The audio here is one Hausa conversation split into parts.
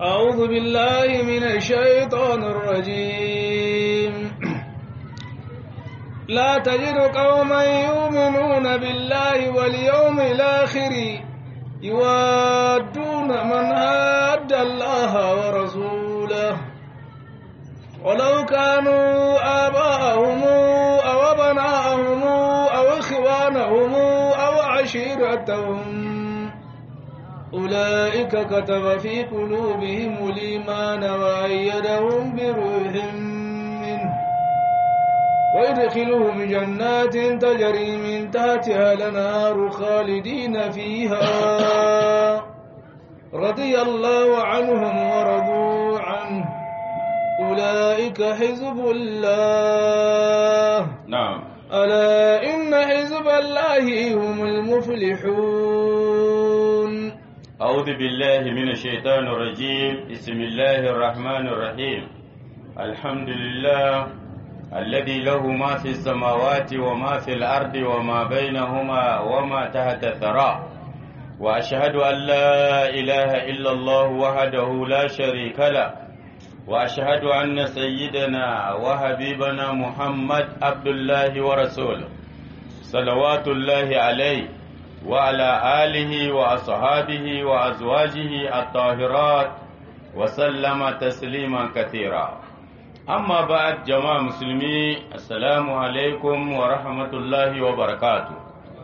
أعوذ بالله من الشيطان الرجيم لا تجد قوما يؤمنون بالله واليوم الآخر يوادون من هاد الله ورسوله ولو كانوا آباءهم أو أبناءهم أو إخوانهم أو عشيرتهم أولئك كتب في قلوبهم الإيمان وأيدهم بروح منه ويدخلهم جنات تجري من تحتها الأنهار خالدين فيها رضي الله عنهم ورضوا عنه أولئك حزب الله نعم ألا إن حزب الله هم المفلحون أعوذ بالله من الشيطان الرجيم بسم الله الرحمن الرحيم الحمد لله الذي له ما في السماوات وما في الأرض وما بينهما وما تحت الثرى وأشهد أن لا إله إلا الله وحده لا شريك له وأشهد أن سيدنا وحبيبنا محمد عبد الله ورسوله صلوات الله عليه وعلى آله وأصحابه وأزواجه الطاهرات وسلم تسليما كثيرا أما بعد جماعة مسلمي السلام عليكم ورحمة الله وبركاته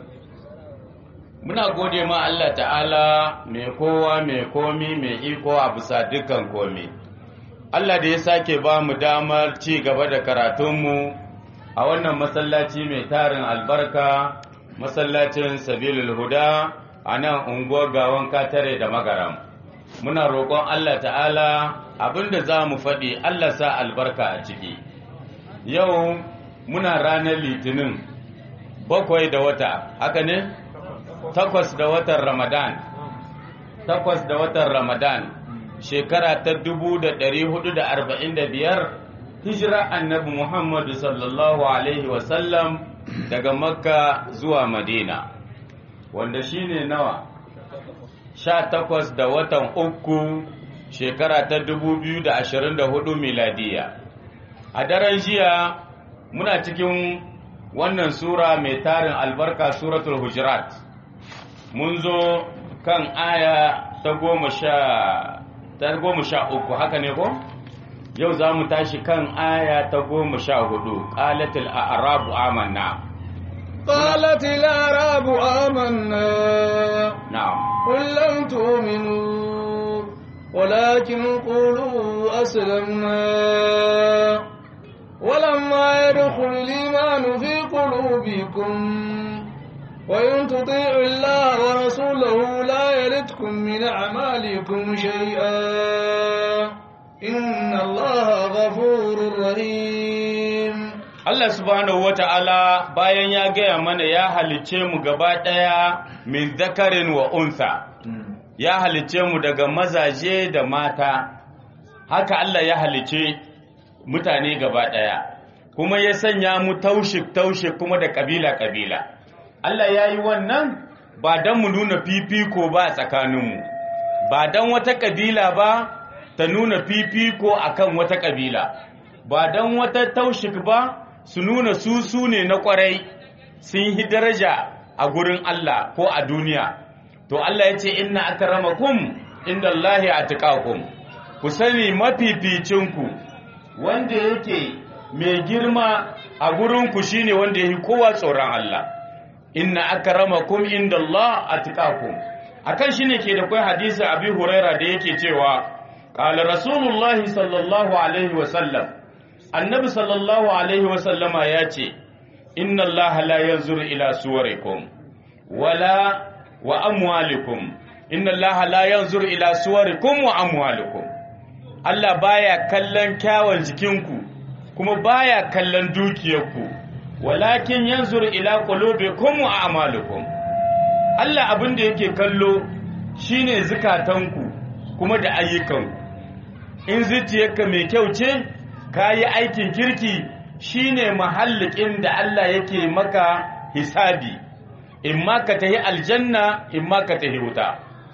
muna gode ma Allah ta'ala mai kowa mai komi mai iko a bisa dukkan komi Allah da ya sake ba mu damar ci gaba da karatunmu a wannan masallaci mai tarin albarka masallacin sabilul huda a nan unguwar gawan katare da magaram muna roƙon Allah ta'ala abinda za mu faɗi Allah sa albarka a ciki yau muna ranar litinin bakwai da wata haka ne takwas da watan ramadan takwas da watan ramadan shekara ta dubu da ɗari hudu da arba'in da biyar hijira annabi muhammadu sallallahu alaihi wasallam daga makka zuwa madina wanda shine nawa sha takwas da watan uku shekara ta dubu biyu da ashirin da hudu miladiya a daren jiya muna cikin wannan sura mai tarin albarka suratul hujurat mun zo kan aya ta goma sha ta goma sha uku haka ne ko yau za mu tashi kan aya ta goma sha hudu ƙalatul a'rabu amanna قالت الأعراب آمنا na'am قل لم تؤمنوا ولكن قولوا أسلمنا ولما يدخل الإيمان في قلوبكم وإن تطيعوا الله ورسوله لا يلدكم من أعمالكم شيئا إن الله غفور رحيم Allah subhanahu wata'ala bayan ya gaya mana ya halicce mu gaba ɗaya min zakarin wa unsa ya halicce mu daga mazaje da mata haka Allah ya halicce mutane gaba ɗaya kuma ya sanya mu taushik taushik kuma da kabila kabila Allah ya yi wannan ba don mu nuna fifiko ba a tsakaninmu ba don wata kabila ba ta nuna fifiko akan wata kabila ba don wata taushik ba su nuna su su ne na kwarai sun yi daraja a gurin Allah ko a duniya to Allah ya ce inna akramakum inda Allahi atqakum ku sani mafificinku wanda yake mai girma a gurinku shine wanda yake kowa tsoron Allah inna akramakum inda Allah atqakum akan shine ke da kai hadisi Abi Huraira da yake cewa qala rasulullahi sallallahu alaihi wa sallam annabi sallallahu alaihi wasallama ya ce inna Allah la yanzuru ila suwarikum wala wa amwalikum inna Allah la yanzuru ila suwarikum wa amwalikum Allah baya kallon kyawun jikinku kuma baya kallon dukiyarku walakin yanzuru ila qulubikum wa a'malikum Allah abin da yake kallo shine zukatanku kuma da ayyukanku in zuciyarka mai kyau ce ka yi aikin kirki shine mahallikin da Allah yake maka hisabi in ma ka tahi aljanna in ma ka tahi wuta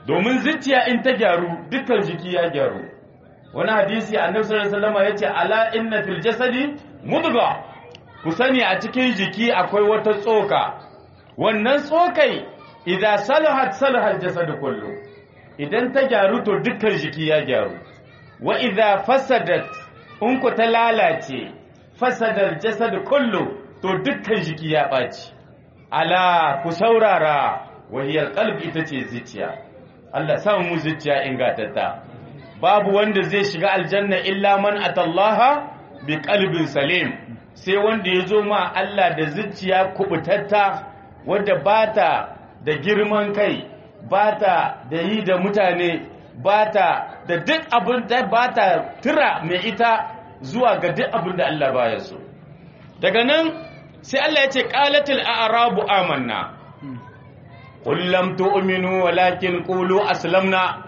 domin zuciya in ta gyaru dukkan jiki ya gyaru wani hadisi annabi sallallahu alaihi wasallam yace ala inna fil jasadi mudga ku sani a cikin jiki akwai wata tsoka wannan tsokai idan salahat salahal jasad kullu idan ta gyaru to dukkan jiki ya gyaru wa idza fasadat in ku ta lalace fasadar jasad kullu to dukkan jiki ya ɓaci ala ku saurara wahiyar kalbi ita ce zuciya Allah samu mu zuciya ingatatta babu wanda zai shiga aljanna illa man atallaha bi qalbin salim sai wanda ya zo ma Allah da zuciya kubutatta wadda bata da girman kai bata da yi da mutane bata da duk abin da bata tura mai ita zuwa ga duk abin da Allah baya so daga nan sai Allah ya ce qalatil a'rabu amanna qul lam tu'minu walakin qulu aslamna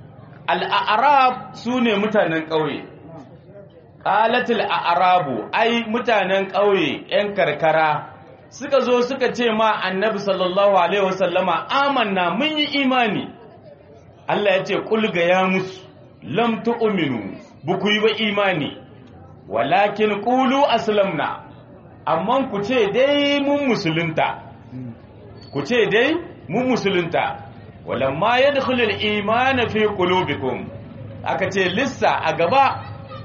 al-a'rab sune mutanen ƙauye qalatil a'rabu ai mutanen ƙauye yan karkara suka zo suka ce ma annabi sallallahu alaihi wasallama amanna mun yi imani Allah ya ce qul ga ya musu lam tu'minu buku yi ba imani walakin qulu aslamna amma ku ce dai mun musulunta ku ce dai mun musulunta walamma yadkhulul iman fi qulubikum aka ce lissa a gaba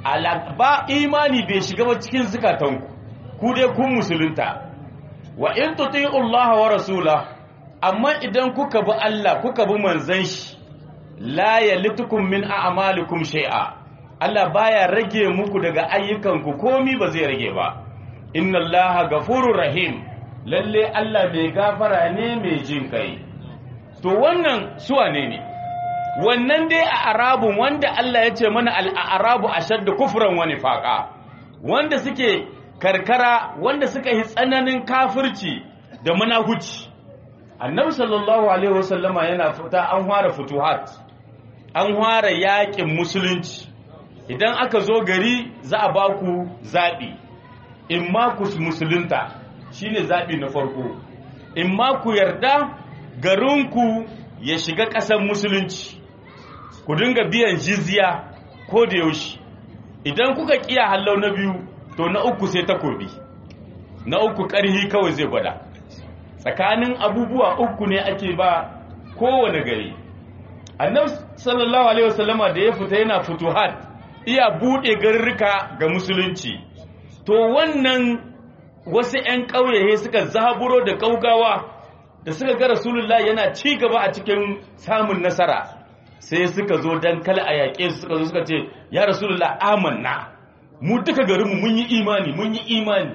ba imani bai shiga ba cikin zukatanku ku dai kun musulunta wa in tuti'u Allah wa rasula amma idan kuka bi Allah kuka bi manzon shi la yalitukum min a'malikum shay'a Allah baya rage muku daga ayyukanku komi ba zai rage ba inna allaha gafurur rahim lalle Allah mai gafara ne mai jin kai to wannan suwa ne ne wannan dai a arabun wanda Allah ya ce mana al-arabu ashaddu kufran wa nifaqa wanda suke karkara wanda suka yi tsananin kafirci da munafici annabi sallallahu alaihi wasallama yana fita an fara futuhat an fara yakin musulunci idan aka zo gari za a ba ku zaɓi in ma ku musulunta shine zaɓi na farko in ma ku yarda garinku ya shiga ƙasar musulunci ku dinga biyan jizya ko da yaushe idan kuka kiya hallau na biyu to na uku sai takobi na uku ƙarhi kawai zai gwada tsakanin abubuwa uku ne ake ba kowane gari annabi sallallahu alaihi wasallama da ya fita yana futuhat iya buɗe garurruka ga musulunci to wannan wasu 'yan ƙauye suka zaburo da ƙaugawa da suka ga rasulullah yana ci gaba a cikin samun nasara sai suka zo don kala a yaƙe su suka zo suka ce ya rasulullah amanna mu duka garinmu mun yi imani mun yi imani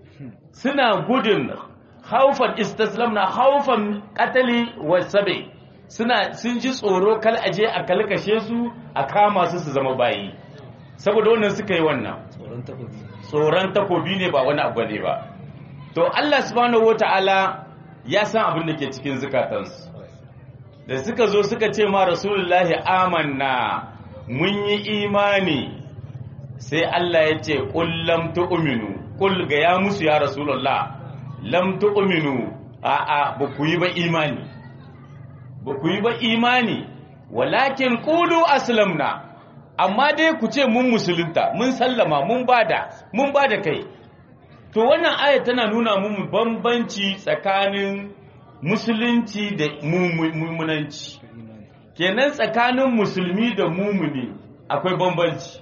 suna gudun haufan istaslam na haufan katali wa sabe suna sun ji tsoro kal aje a kalkashe su a kama su su zama bayi saboda wannan suka yi wannan tsoron takobi ne ba wani abu ne ba to Allah subhanahu wata'ala ya san abin da ke cikin zukatansu da suka zo suka ce ma rasulullahi amanna mun yi imani sai Allah ya ce qul lam tu'minu qul ga ya musu ya rasulullah lam tu'minu a a ba ku yi ba imani ba ku yi ba imani walakin qulu aslamna amma dai ku ce mun musulunta mun sallama mun bada mun bada kai to wannan aya tana nuna mu bambanci tsakanin musulunci da mumunanci kenan tsakanin musulmi da mumuni akwai bambanci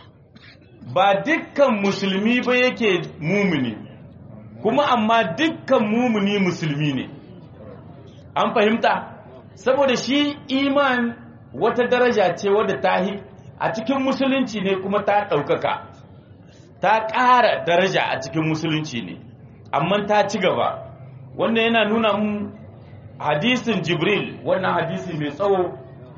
ba dukkan musulmi ba yake mumuni kuma amma dukkan mumuni musulmi ne an fahimta saboda shi iman wata daraja ce wadda ta a cikin musulunci ne kuma ta ɗaukaka ta ƙara daraja a cikin musulunci ne amma ta ci gaba wannan yana nuna mu hadisin jibril wannan hadisi mai tsawo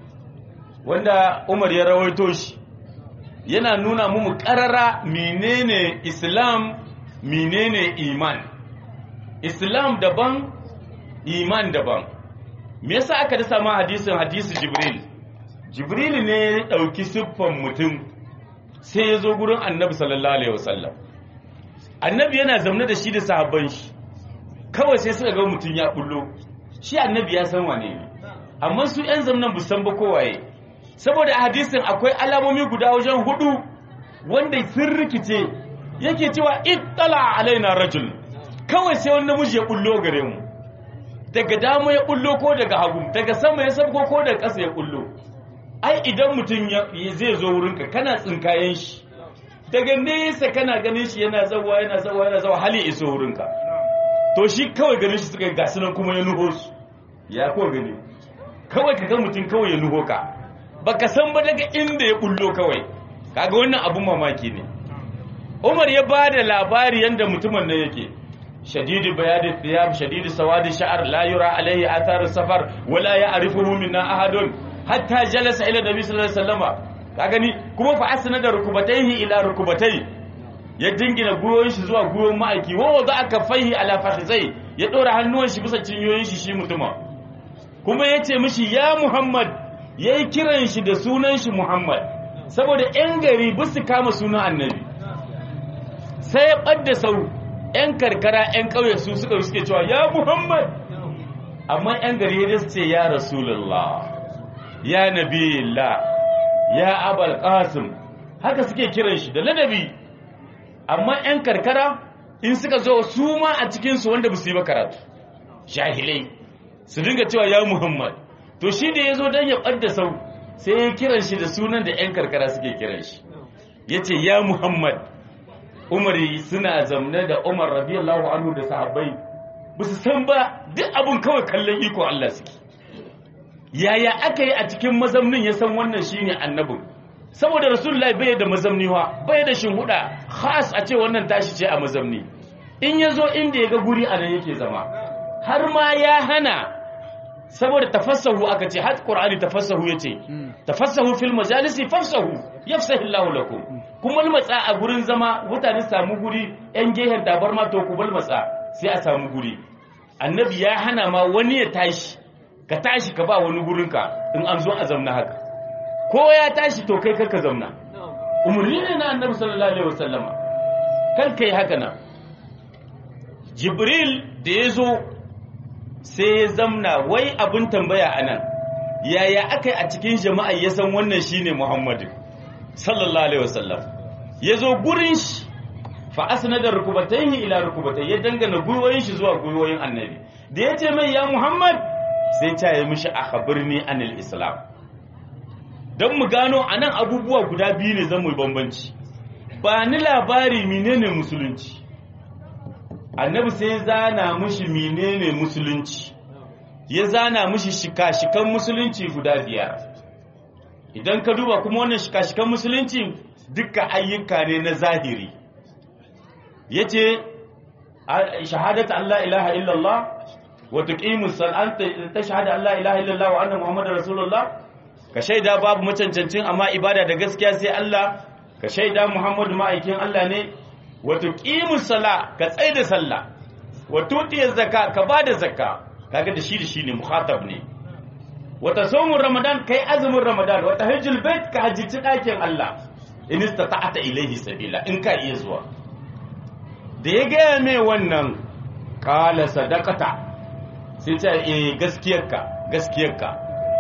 wanda umar ya rawaito shi yana nuna mu ƙarara menene islam menene iman islam daban iman daban me yasa aka dasa ma hadisin hadisi jibril jibril ne ya ɗauki siffan mutum sai ya zo gurin annabi sallallahu alaihi wasallam annabi yana zamne da shi da sahabban shi kawai sai suka ga mutum ya bullo shi annabi ya san wane ne amma su yan zamanin bu san ba kowaye saboda a hadisin akwai alamomi guda wajen hudu wanda sun rikice yake cewa ittala alaina rajul kawai sai wani namiji ya bullo gare mu daga dama ya bullo ko daga hagu daga sama ya sabko ko daga ƙasa ya bullo ai idan mutum zai zo wurinka kana tsinkayen shi daga nesa kana ganin shi yana zawa yana zawa yana zawa hali iso wurinka to shi kawai ganin shi suka ga sunan kuma ya nuho su ya ko gani kawai ka ga mutum kawai ya nuho ka baka san ba daga inda ya bullo kawai kaga wannan abun mamaki ne Umar ya ba da labari yanda mutumin nan yake shadidi bayadi thiyab shadidi sawadi sha'ar la yura alaihi athar safar wala ya'rifuhu minna ahadun hatta jalasa ila nabi sallallahu alaihi wasallama ka gani kuma fa asna da rukubataihi ila rukubatai ya dingina guyoyin shi zuwa guyoyin ma'aiki wa wada aka faihi ala fakhizai ya dora hannuwan shi bisa cinyoyin shi shi mutuma kuma yace mishi ya muhammad yayi kiran shi da sunan shi muhammad saboda yan gari bisu kama sunan annabi sai ya ɓadda sau 'yan karkara 'yan ƙauye su suka suke cewa ya muhammad amma 'yan gari ya ce ya rasulullah ya nabiyillah ya abal qasim haka suke kiran shi da ladabi amma 'yan karkara in suka zo su ma a cikinsu wanda ba su yi ba karatu jahilai su dinga cewa ya muhammad to shi da ya zo don ya ɓadda sau sai ya kiran shi da sunan da 'yan karkara suke kiran shi ya ce ya muhammad umar suna zamne da umar radiyallahu anhu da sahabbai ba su san ba duk abin kawai kallon iko Allah suke yaya aka yi a cikin mazamnin ya san wannan shine annabin saboda rasulullahi bai da mazamni wa bai da shinhuda khas a ce wannan tashi ce a mazamni in ya zo inda ya ga guri a nan yake zama har ma ya hana saboda tafassahu aka ce har qur'ani tafassahu yace tafassahu fil majalisi fafsahu yafsahu Allahu lakum kuma matsa a gurin zama mutane samu guri yan gehen tabarma to ku matsa sai a samu guri annabi ya hana ma wani ya tashi ka tashi ka ba wani gurinka in an zo a zamna haka ko ya tashi to kai ka zamna umarni ne na annabi sallallahu alaihi wasallama kan kai haka na jibril da ya zo sai ya zamna wai abin tambaya anan yaya aka yi a cikin jama'a ya san wannan shine muhammadu sallallahu alaihi wasallam ya zo gurin shi fa asnada rukubatayhi ila rukubatayhi ya dangana gwiwoyin shi zuwa gwiwoyin annabi da ya ce mai ya muhammad sai ta yi mishi a khabirni anil islam don mu gano anan abubuwa guda biyu ne zan mu bambanci ba ni labari menene musulunci annabi sai zana mishi menene musulunci ya zana mishi shika-shikan musulunci guda biyar idan ka duba kuma wannan shika-shikan musulunci dukkan ayyuka ne na zahiri ya ce shahadata Allah ilaha illallah wa tuqimus salata ta shahada Allah ilaha illallah wa anna muhammadar rasulullah ka shaida babu macancancin amma ibada da gaskiya sai Allah ka shaida muhammadu ma'aikin Allah ne wa tuqimus sala ka tsaida sallah wa tutiyaz zakka ka bada zakka kaga da shi da shi ne mukhatab ne wata somun ramadan kai azumin ramadan wata hajjul bait ka hajjici ɗakin Allah in istata'ata ilaihi sabila in ka iya zuwa da ya gaya mai wannan kala sadaqata sai ce eh gaskiyarka gaskiyarka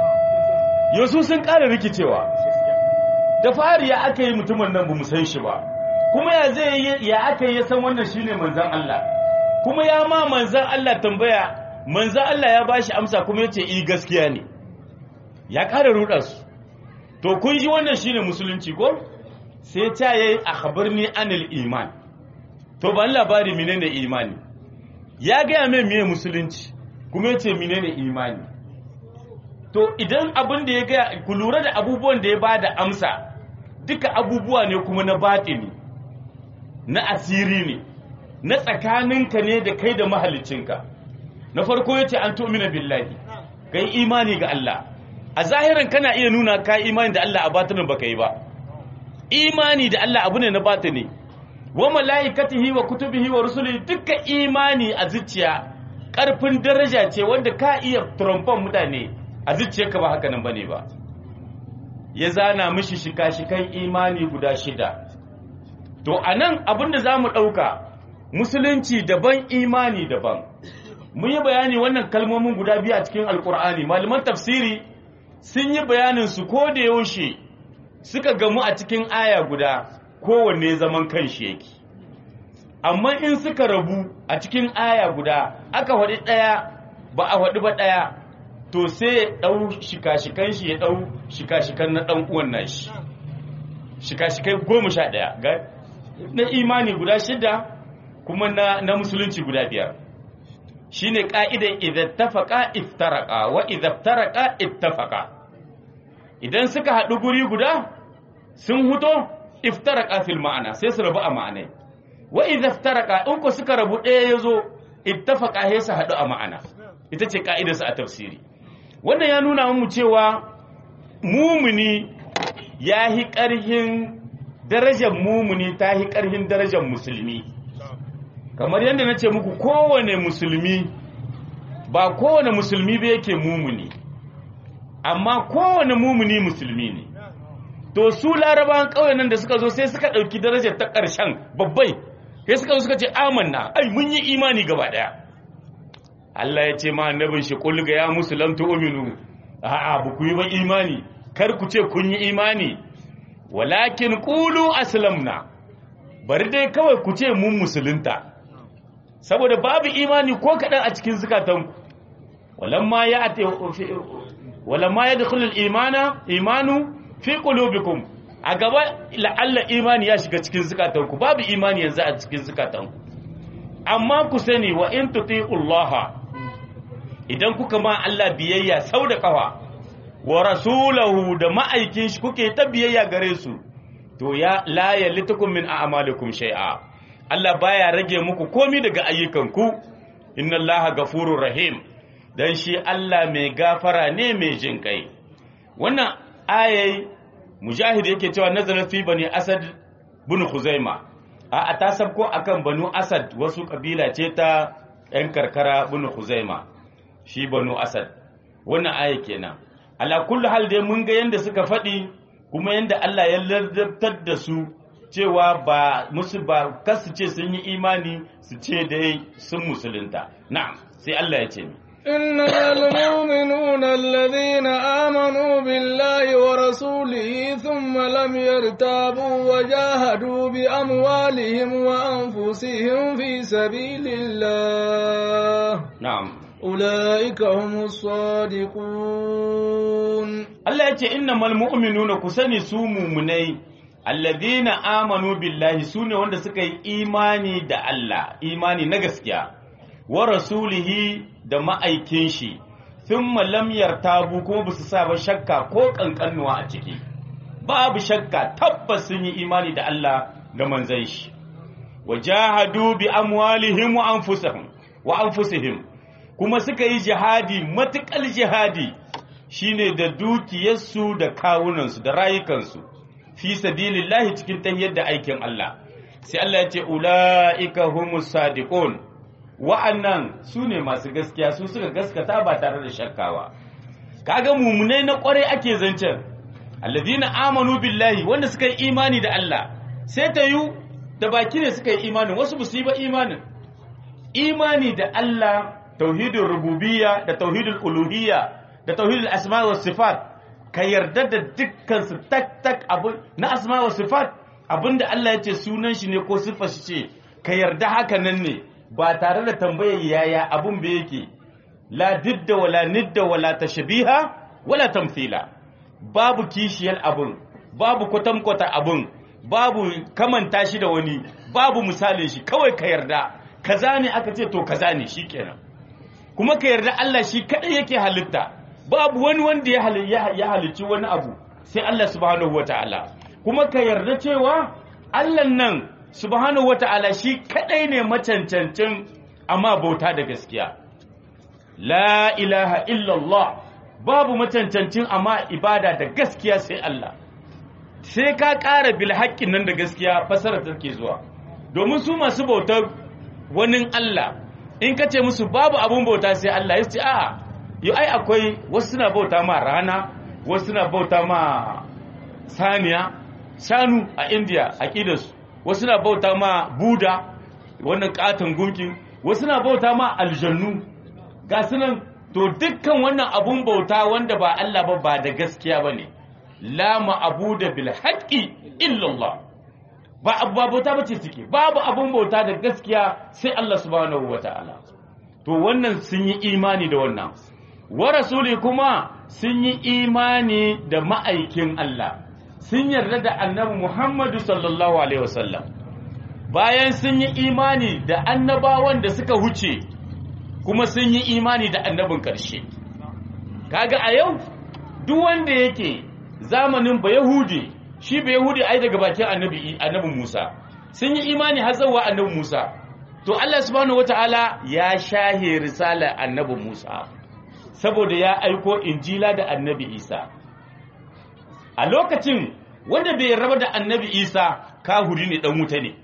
yosu sun ƙara rikicewa da fari ya aka yi mutumin nan bamu san shi ba kuma ya zai ya aka yi ya san wannan shine manzon Allah kuma ya ma manzon Allah tambaya manzon Allah ya bashi amsa kuma yace eh gaskiya ne ya ƙara ruɗa su to kun ji wannan shine musulunci ko sai ta yayi akhbarni anil iman to ban labari menene imani ya gaya mai miye musulunci kuma yace menene imani to idan abin da ya gaya ku lura da abubuwan da ya bada amsa duka abubuwa ne kuma na batini na asiri ne na tsakaninka ne da kai da mahalicinka na farko yace an tu'mina billahi kai imani ga Allah a zahirin kana iya nuna ka imani da Allah a batinin baka yi ba imani da Allah abu ne na batini wa malaikatihi wa kutubihi wa rusuli duka imani a zuciya karfin daraja ce wanda ka iya trompon mutane a zuciyarka ba haka nan bane ba ya zana mishi shika-shikan imani guda shida to anan abinda zamu dauka musulunci daban imani daban mun yi bayani wannan kalmomin guda biyu a cikin alkur'ani malaman tafsiri sun yi bayanin su ko da yaushe suka gamu a cikin aya guda kowanne zaman kanshi yake amma in suka rabu a cikin aya guda aka faɗi ɗaya ba a faɗi ba ɗaya to sai ya ɗau shika-shikan shi ya ɗau shika-shikan na ɗan uwan nashi shika-shikai goma sha ɗaya na imani guda shida kuma na, na musulunci guda biyar shine ka'idan idan tafaka iftaraka wa idan iftaraka ittafaka idan suka haɗu guri guda sun huto iftaraka fil ma'ana sai su rabu a ma'anai wa idan iftaraka in ku suka rabu ɗaya ya zo ittafaka sai su haɗu a ma'ana ita ce ka'idarsa a tafsiri wannan ya nuna mu cewa mumuni ya hi ƙarhin darajar mumuni ta hi ƙarhin darajar musulmi kamar yadda na ce muku kowane musulmi ba kowane musulmi ba yake mumuni amma kowane mumuni musulmi ne to su larabawan ƙauyen nan da suka zo sai suka ɗauki darajar ta ƙarshen babbai sai suka zo suka ce amanna ai mun yi imani gaba ɗaya Allah ya ce ma annabin shi kul ga ya musu lam tu'minu a'a ba ku yi ba imani kar ku ce kun yi imani walakin qulu aslamna bari dai kawai ku ce mun musulunta saboda babu imani ko kaɗan a cikin zukatanku walamma ya ate walamma ya dukhulul imana imanu fi qulubikum a gaba la'alla imani ya shiga cikin zukatanku babu imani yanzu a cikin zukatanku amma ku sani wa in tuti'ullaha idan kuka ma Allah biyayya sau da kafa wa rasulahu da ma'aikin shi kuke ta biyayya gare su to ya la yalitukum min a'malikum shay'a Allah baya rage muku komi daga ayyukanku inna Allah gafurur rahim dan shi Allah mai gafara ne mai jin kai wannan ayai mujahid yake cewa nazarat fi bani asad bin khuzaima a ta sabko akan banu asad wasu kabila ce ta yan karkara bin khuzaima shi banu asad wannan aya kenan ala kullu hal dai mun ga yanda suka faɗi kuma yanda Allah ya ladabtar da su cewa ba musu ba kasu ce sun yi imani su ce dai sun musulunta na'am sai Allah ya ce ni إنما المؤمنون الذين آمنوا بالله ورسوله ثم لم يرتابوا وجاهدوا بأموالهم وأنفسهم في سبيل الله na'am أولئك هم الصادقون Allah ya ce innamal mu'minuna ku sani su mumunai alladhina amanu billahi sune wanda suka yi imani da Allah imani na gaskiya wa rasulihi da ma'aikin shi thumma lam yartabu kuma basu sa ba shakka ko kankanuwa a ciki babu shakka tabbas sun yi imani da Allah da manzon shi wajahadu bi amwalihim wa anfusihim wa anfusihim kuma suka yi jihadi matukal jihadi shine da dukiyarsu da kawunansu da rayukansu fi sabilillahi cikin tahiyar da aikin Allah sai Allah ya ce ulaika humus sadiqun wa'annan su ne masu gaskiya su suka gaskata ba tare da shakkawa kaga mumunai na kwarai ake zancen alladhina amanu billahi wanda suka yi imani da Allah sai ta yi da baki ne suka yi imanin wasu ba su yi ba imanin imani da Allah tauhidul rububiyya da tauhidul uluhiyya da tauhidul asma wa sifat ka yarda da dukkan su tak tak abu na asma wa sifat abinda Allah ya ce sunan shi ne ko siffar shi ce ka yarda haka nan ne ba tare da tambayar yaya abun ba yake la didda wala nidda wala tashbiha wala tamthila babu kishiyar abun babu kwatankwata abun babu kamanta shi da wani babu misalin shi kawai ka yarda kaza ne aka ce to kaza ne shikenan kuma ka yarda Allah shi kadai yake halitta babu wani wanda ya hali- ya ya halicci wani abu sai Allah subhanahu wataala kuma ka yarda cewa Allah nan subhanahu wataala shi kadai ne macancancin amma bauta da gaskiya la ilaha illallah babu macancancin amma ibada da gaskiya sai Allah sai ka ƙara bil haƙƙin nan da gaskiya fasarar take zuwa domin su masu bautar wani Allah in ka ce musu babu abun bauta sai Allah ya ce a'a yau ai akwai wasu suna bauta ma rana wasu suna bauta ma saniya shanu a India aqidarsu wasu suna bauta ma Buda wannan katon gunkin wasu suna bauta ma aljannu ga sunan to dukkan wannan abun bauta wanda ba Allah ba ba da gaskiya ba ne la ma'abuda bil haqqi illallah ba abu ba bauta bace suke babu abun bauta da gaskiya sai Allah subhanahu wataala to wannan sun yi imani da wannan wa rasuli kuma sun yi imani da ma'aikin Allah sun yarda da annabi Muhammadu sallallahu alaihi wasallam bayan sun yi imani da annabawan da suka huce kuma sun yi imani da annabin ƙarshe kaga a yau duk wanda yake zamanin ba yahudi shi ba yahudi ai daga bakin annabi annabi Musa sun yi imani har zuwa annabi Musa to Allah subhanahu wataala ya shahe risalar annabi Musa saboda ya aiko injila da annabi Isa a lokacin wanda bai raba da annabi Isa kahuri ne dan wuta ne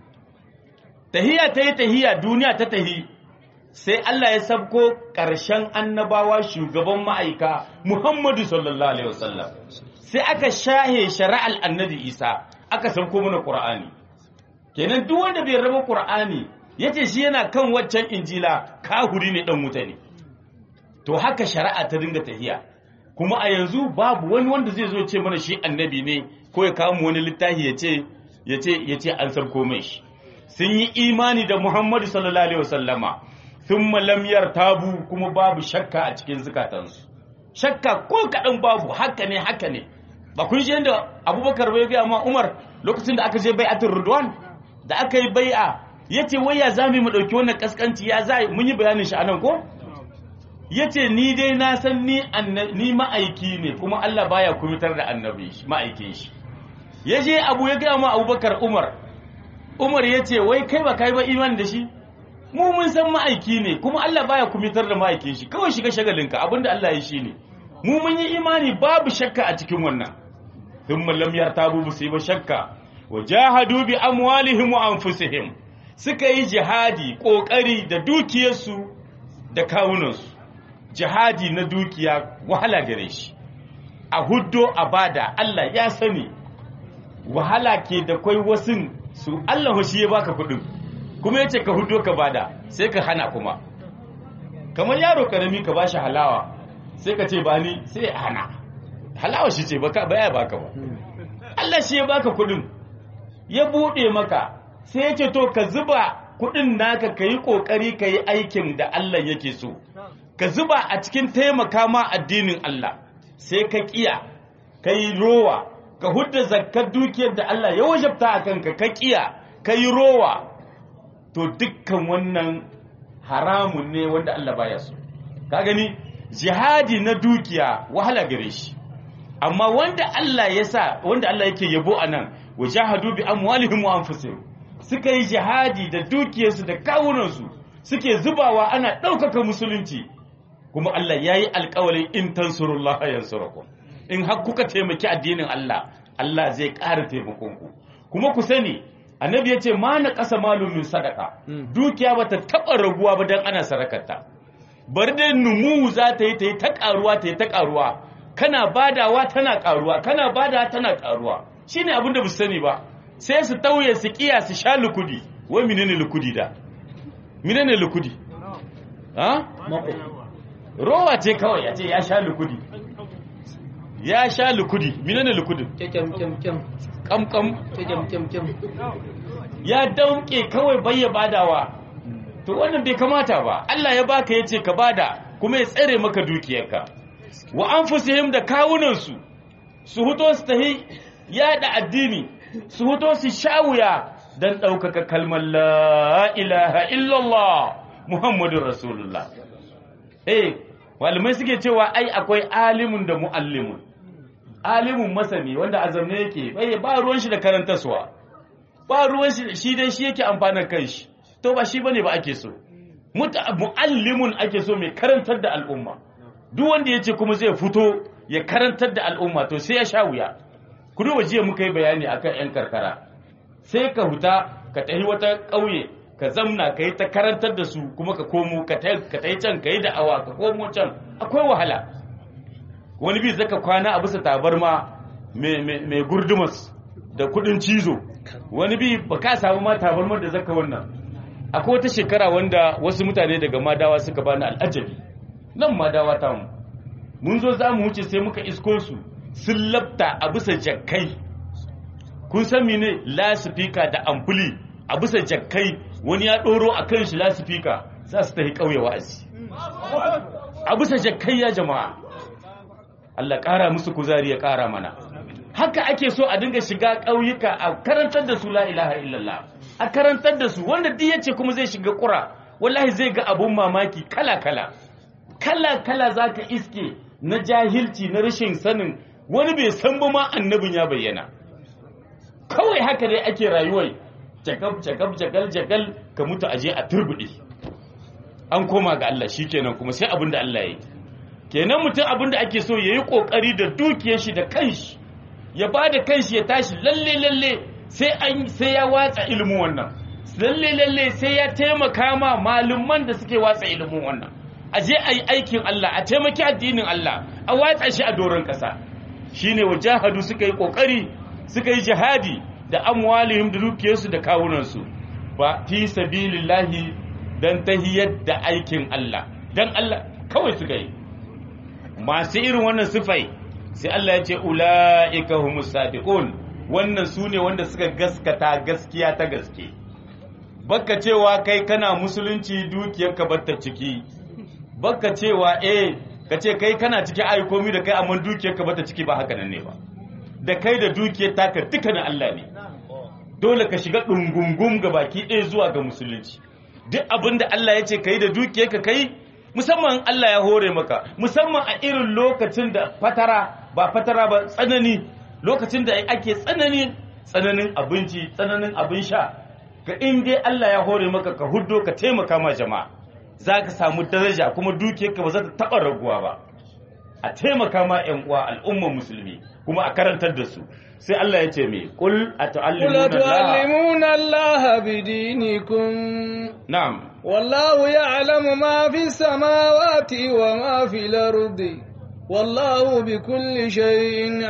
tahiya ta yi tahiya duniya ta tahi sai Allah ya sabko ƙarshen annabawa shugaban ma'aika Muhammadu sallallahu alaihi wasallam sai aka shahe shari'al annabi Isa aka sabko mana Qur'ani kenan duk wanda bai raba Qur'ani yace shi yana kan waccan injila kahuri ne dan wuta ne to haka shari'a ta dinga tahiya kuma a yanzu babu wani wanda zai zo ce mana shi annabi ne ko ya kawo mu wani littafi ya ce ya ce ya ce an sarko mai shi sun yi imani da Muhammadu sallallahu alaihi wasallama thumma lam yartabu kuma babu shakka a cikin zukatansu shakka ko kadan babu haka ne haka ne ba kun ji yadda Abubakar bai ga ma Umar lokacin da aka je bai'atul Ridwan da aka yi bai'a yace wai ya zami mu dauki wannan kaskanci ya zai mun yi bayanin shi anan ko yace ni dai na san ni ni ma'aiki ne kuma Allah baya kumitar da annabi ma'aikin shi yaje Abu ya ga ma Abubakar Umar Umar yace wai kai ba kai ba imani da shi mu mun san ma'aiki ne kuma Allah baya kumitar da ma'aikin shi kawai shiga shagalinka abinda Allah ya shi ne mu mun yi imani babu shakka a cikin wannan thumma lam yartabu su ba shakka wajahadu bi amwalihim wa anfusihim suka yi jihadi kokari da dukiyarsu da kawunansu jihadi na dukiya wahala gare shi a huddo a bada Allah ya sani wahala ke da kwai wasun su Allah shi ya baka kudin kuma yace ka huddo ka bada sai ka hana kuma kamar yaro karami ka bashi halawa sai ka ce ba ni sai ya hana halawa shi ce baka baya baka ba Allah shi ya baka kudin ya bude maka sai yace to ka zuba kudin naka ka yi kokari ka yi aikin da Allah yake so ka zuba a cikin taimaka ma addinin Allah sai ka kiya ka yi rowa ka hudda zakkar dukiyar da Allah ya wajabta a kanka ka kiya ka yi rowa to dukkan wannan haramun ne wanda Allah baya so ka gani jihadi na dukiya wahala gare shi amma wanda Allah ya sa wanda Allah yake yabo anan wajahadu bi amwalihim wa anfusihim suka yi jihadi da dukiyarsu da kawunansu suke zubawa ana ɗaukaka musulunci kuma Allah ya yi alkawarin in tansurullah yansurakum in har kuka taimaki addinin Allah Allah zai ƙara taimakonku kuma ku sani annabi ya ce ma na ƙasa malumin sadaka dukiya ba ta taɓa raguwa ba don ana sarakarta bari dai numu za ta yi ta yi ta ƙaruwa ta yi ta ƙaruwa kana badawa tana ƙaruwa kana badawa tana ƙaruwa shine abin da bu sani ba sai su tauye su kiya su sha lukudi wai menene lukudi da menene lukudi ha rowa ce kawai ya ce ya sha lukudi ya sha lukudi menene lukudin kyam kyam kyam kamkam kyam kyam kyam ya dauke kawai bayya badawa to wannan bai kamata ba Allah ya baka yace ka bada kuma ya tsare maka dukiyarka wa anfusihim da kawunansu su huto su tahi yada addini su huto su shawuya dan ɗaukaka kalmar la ilaha illallah muhammadun rasulullah eh malamai suke cewa ai akwai alimun da muallimun alimun masani wanda azamne yake bai ba ruwan shi da karantaswa ba ruwan shi shi dai shi yake amfanar kanshi to ba shi bane ba ake so muallimun ake so mai karantar da al'umma duk wanda yace kuma zai fito ya karantar da al'umma to sai ya sha wuya ku duba jiya muka yi bayani akan yan karkara sai ka huta ka tafi wata ƙauye ka zamna ka yi ta karantar da su kuma ka komo ka ta yi can ka yi da'awa ka komo can akwai wahala wani bi zaka kwana a bisa tabarma mai gurdumas da kudin cizo wani bi ba ka samu ma tabarmar da zaka wannan akwai wata shekara wanda wasu mutane daga madawa suka bani al'ajabi nan madawa ta mu mun zo za mu wuce sai muka isko su sun labta a bisa jakkai kun san mene lasifika da ampuli a bisa jakkai wani ya ɗoro a kan shi lasifika za su tafi ƙauye wa'azi a bisa jakkai ya jama'a Allah ƙara musu kuzari ya ƙara mana haka ake so a dinga shiga ƙauyuka a karantar da su la ilaha illallah a karantar da su wanda duk yace kuma zai shiga ƙura wallahi zai ga abun mamaki kala kala kala kala zaka iske na jahilci na rashin sanin wani bai san ba ma annabin ya bayyana kawai haka dai ake rayuwar jakab jakab jakal jakal ka mutu aje a turbuɗe an koma ga Allah shikenan kuma sai abin da Allah ya yi kenan mutum abin da ake so ya yi ƙoƙari da dukiyar shi da kanshi ya ba da kanshi ya tashi lalle lalle sai an sai ya watsa ilimin wannan lalle lalle sai ya taimaka ma malumman da suke watsa ilimin wannan a je a yi aikin Allah a taimaki addinin Allah a watsa shi a doron ƙasa shine wajahadu suka yi ƙoƙari suka yi jihadi da amwalihim da dukiyarsu da kawunansu ba fi sabilillahi dan tahiyar da aikin Allah dan Allah kawai suka yi masu irin wannan sifai sai Allah ya ce ula'ika humus sadiqun wannan su ne wanda suka gaskata gaskiya ta gaske baka cewa kai kana musulunci dukiyarka batta ciki baka cewa eh ka ce kai kana ciki ai komi da kai amma dukiyarka batta ciki ba haka nan ne ba da kai da dukiyar taka duka na Allah ne dole ka shiga dungungum ga baki ɗaya zuwa ga musulunci duk abin da Allah ya ce kai da dukiyarka kai musamman Allah ya hore maka musamman a irin lokacin da fatara ba fatara ba tsanani lokacin da ake tsanani tsananin abinci tsananin abin sha ka in dai Allah ya hore maka ka huddo ka taimaka ma jama'a za ka samu daraja kuma dukiyarka ba za ta taɓa raguwa ba a taimaka ma 'yan uwa al'ummar musulmi kuma a karantar da su sai Allah ya ce me qul atu'allimuna Allah bidinikum na'am والله يعلم ما في السماوات وما في الأرض والله بكل شيء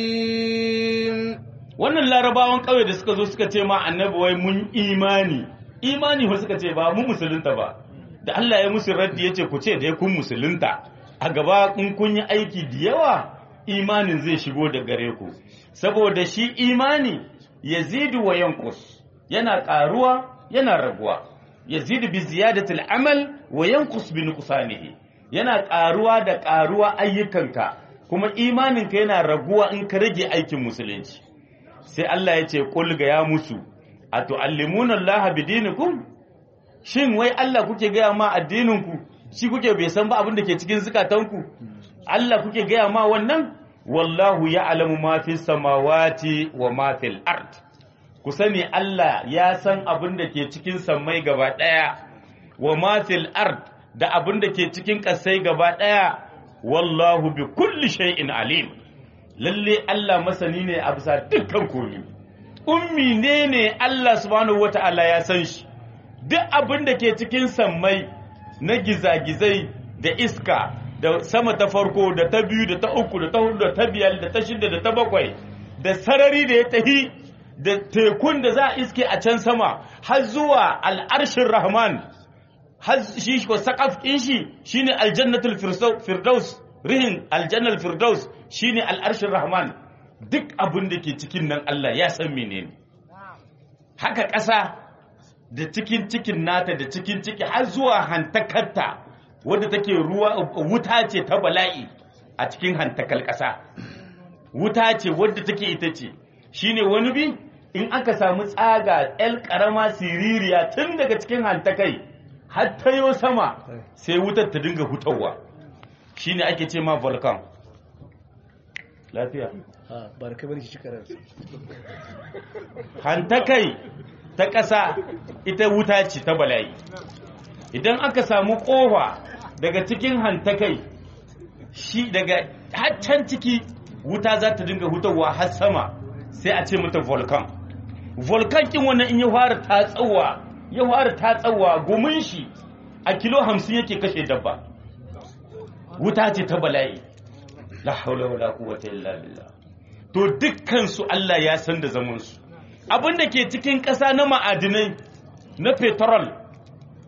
عليم wannan larabawan ƙauye da suka zo suka ce ma annabi wai mun imani imani ba suka ce ba mu musulunta ba da Allah ya musu raddi ya ce ku ce dai kun musulunta a gaba in kun yi aiki da yawa imanin zai shigo da gare ku saboda shi imani yazidu wa yanqus yana ƙaruwa yana raguwa yazidu bi ziyadatil amal wa yanqus bi nuqsanihi yana ƙaruwa da ƙaruwa ayyukanka kuma imaninka yana raguwa in ka rage aikin musulunci sai Allah ya ce qul ga ya musu atu'allimuna Allah bidinikum shin wai Allah kuke gaya ma addininku shi kuke bai san ba abin da ke cikin zukatanku Allah kuke gaya ma wannan wallahu ya'lamu ma fis samawati wa ma fil ard ku sani Allah ya san abin da ke cikin sammai gaba ɗaya wa mafil ard da abin da ke cikin ƙasai gaba ɗaya wallahu bi kulli shay'in alim lalle Allah masani ne a bisa dukkan komi ummi ne ne Allah subhanahu wata'ala ya san shi duk abin da ke cikin sammai na gizagizai da iska da sama ta farko da ta biyu da ta uku da ta hudu da ta biyar da ta shida da ta bakwai da sarari da ya tahi da tekun da za a iske a can sama har zuwa al'arshin rahman har shi ko saƙaf ɗin shi shine aljannatul firdaus rihin aljannatul firdaus shine al'arshin rahman duk abin da ke cikin nan Allah ya san menene haka ƙasa da cikin cikin nata da cikin ciki har zuwa hantakarta wadda take ruwa wuta ce ta bala'i a cikin hantakal ƙasa wuta ce wadda take ita ce shine wani bi in aka samu tsaga el karama siririya tun daga cikin hantakai har ta yo sama sai wutar ta dinga hutawa shine ake ce ma volcan lafiya barka bane shi karar hantakai ta ƙasa ita wuta ce ta bala'i idan aka samu ƙofa daga cikin hantakai shi daga haccan ciki wuta za ta dinga hutawa har sama sai a ce mata volcan volcan kin wannan in ya fara tatsawa ya fara tatsawa gumin shi a kilo hamsin yake kashe dabba wuta ce ta bala'i la haula wala quwwata illa billah to dukkan su Allah ya san da zaman su abinda ke cikin ƙasa na ma'adinai na petrol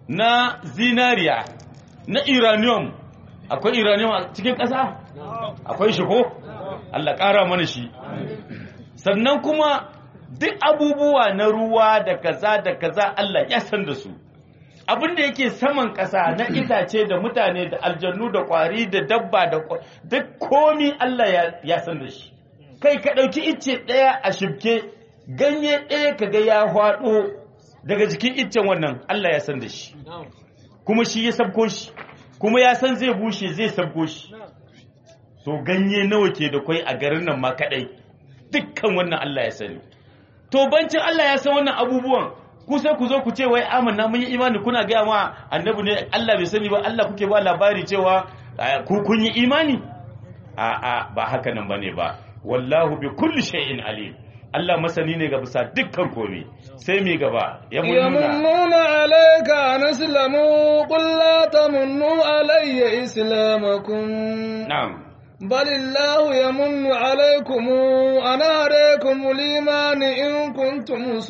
na zinariya na uranium akwai uranium a cikin ƙasa akwai shi ko Allah ƙara mana shi sannan kuma duk abubuwa na ruwa da kaza da kaza Allah ya san da su abin da yake saman ƙasa na itace da mutane da aljannu da ƙwari da dabba da duk komi Allah ya san da shi kai ka ɗauki icce ɗaya a shibke ganye ɗaya ka ga ya hwaɗo daga jikin iccen wannan Allah ya san da shi kuma shi ya sabko shi kuma ya san zai bushe zai sabko shi so ganye nawa ke da kwai a garin nan ma kaɗai dukkan wannan Allah ya sani to bancin Allah ya san wannan abubuwan ku sai ku zo ku ce wai amanna mun yi imani kuna gaya ma annabi ne Allah bai sani ba Allah kuke ba labari cewa ku kun yi imani a a ba haka nan bane ba wallahu bi kulli shay'in alim Allah masani ne ga bisa dukkan komai sai mi gaba ya yamunnuna alayka an islamu qul la tamunnu alayya islamakum na'am بل الله يمن عليكم أن هديكم الإيمان إن كنتم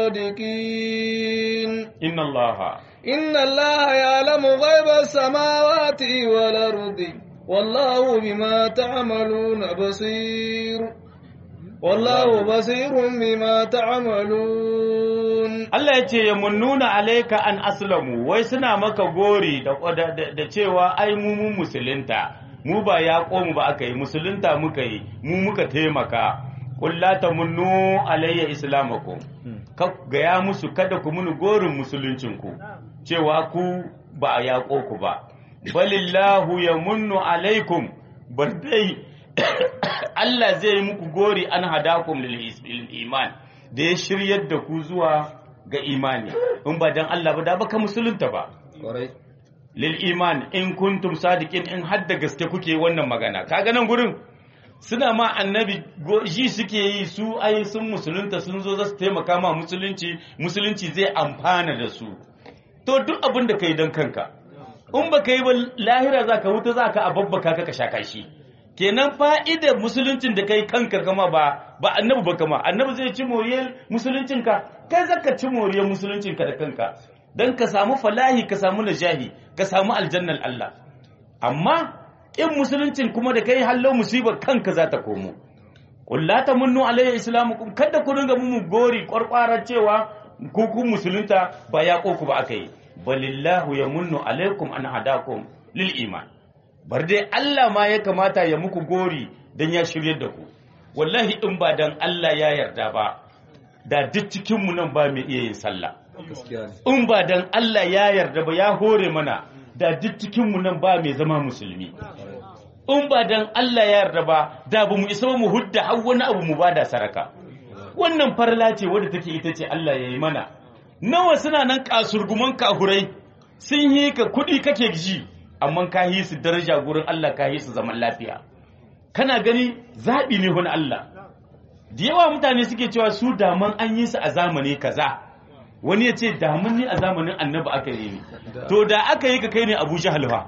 صادقين إن الله إن الله يعلم غيب السماوات والأرض والله بما تعملون بصير والله بصير بما تعملون Allah ya ce ya munnuna alaika an aslamu wai suna maka gori da cewa ai mu mun musulunta mu ba ya mu ba aka yi musulunta muka yi mu muka taimaka kulla ta munnu alayya islamakum ka gaya musu kada ku muni gorin musuluncinku cewa ku ba a yaƙo ku ba balillahu ya munnu alaikum bar dai Allah zai yi muku gori an hadakum lil iman da ya shiryar da ku zuwa ga imani in ba dan Allah ba da baka musulunta ba lil iman in kuntum sadiqin in hadda gaske kuke wannan magana kaga nan gurin suna ma annabi ji suke yi su ai sun musulunta sun zo za su taimaka ma musulunci musulunci zai amfana da su to duk abin da kai don kanka in ba ka yi ba lahira za ka wuta za ka ababbaka ka ka shaka shi kenan fa'idar musuluncin da kai kanka kama ba ba annabi ba kama annabi zai ci moriyar musuluncinka kai zaka ci moriyar musuluncinka da kanka don ka samu falahi ka samu najahi ka samu aljannan Allah amma in musuluncin kuma da kai hallo musibar kanka za ta komo qul la tamunnu alayya islamukum kada ku ringa mu gori kwarkwara cewa ku ku musulunta ba ya ku ba akai balillahu yamunnu alaikum an hadakum lil iman bar dai Allah ma ya kamata ya muku gori dan ya shiryar da ku wallahi in ba dan Allah ya yarda ba da duk cikin mu nan ba mai iya yin sallah in ba dan Allah ya yarda ba ya hore mana da duk cikinmu nan ba mai zama musulmi in ba dan Allah ya yarda ba da ba mu isa mu hudda har wani abu mu bada saraka wannan farla ce wadda take ita ce Allah ya yi mana nawa suna nan kasurguman kahurai sun yi ka kuɗi kake ji amma ka yi su daraja gurin Allah ka yi su zaman lafiya kana gani zaɓi ne wani Allah da yawa mutane suke cewa su daman an yi su a zamani kaza wani ya ce damun ni a zamanin annabi aka yi ni to da aka yi ka kai ne abu jahal fa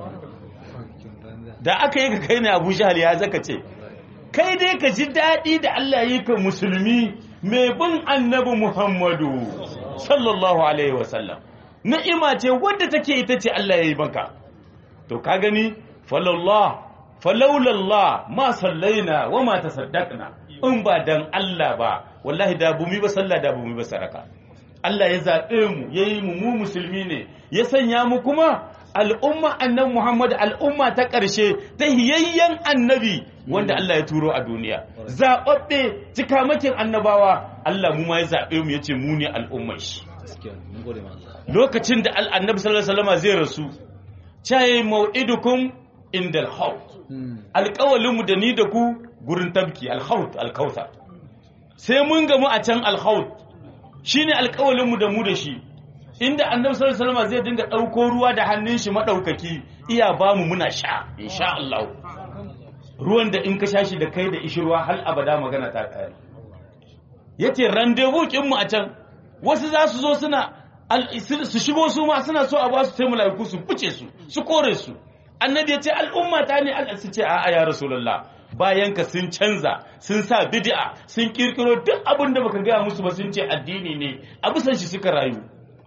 da aka yi ka kai ne abu jahal ya zaka ce kai dai ka ji daɗi da Allah yi ka musulmi mai bin annabi muhammadu sallallahu alaihi wasallam ni'ima ce wadda take ita ce Allah ya yi maka to ka gani falallah falaulallah ma sallaina wa ma tasaddaqna in ba dan Allah ba wallahi da bumi ba sallah da bumi ba saraka Allah ya zaɓe mu ya yi mu mu musulmi ne ya sanya mu kuma al'umma annabi Muhammad al'umma ta ƙarshe ta hiyayyen annabi wanda Allah ya turo a duniya zaɓaɓɓe cikamakin annabawa Allah mu ma ya zaɓe mu ya ce mu ne al'ummar shi lokacin da annabi sallallahu alaihi wasallam zai rasu caye mau'idukum indal haut alƙawalin mu da ni da ku gurin tabki alhaut alkautar sai mun gamu a can alhaut shine alƙawalin mu da mu da shi inda annabi sallallahu alaihi wasallam zai dinga ɗauko ruwa da hannun shi madaukaki iya ba mu muna sha insha Allah ruwan da in ka sha shi da kai da ishirwa hal abada magana ta kare yace rendezvous kin mu a can wasu za su zo suna su shigo su ma suna so a ba su sai malaiku su fice su su kore su annabi yace al'umma ta ne Allah su ce a'a ya rasulullah bayan ka sun canza sun sa bid'a sun kirkiro duk abin da baka gaya musu ba sun ce addini ne a bisan shi suka rayu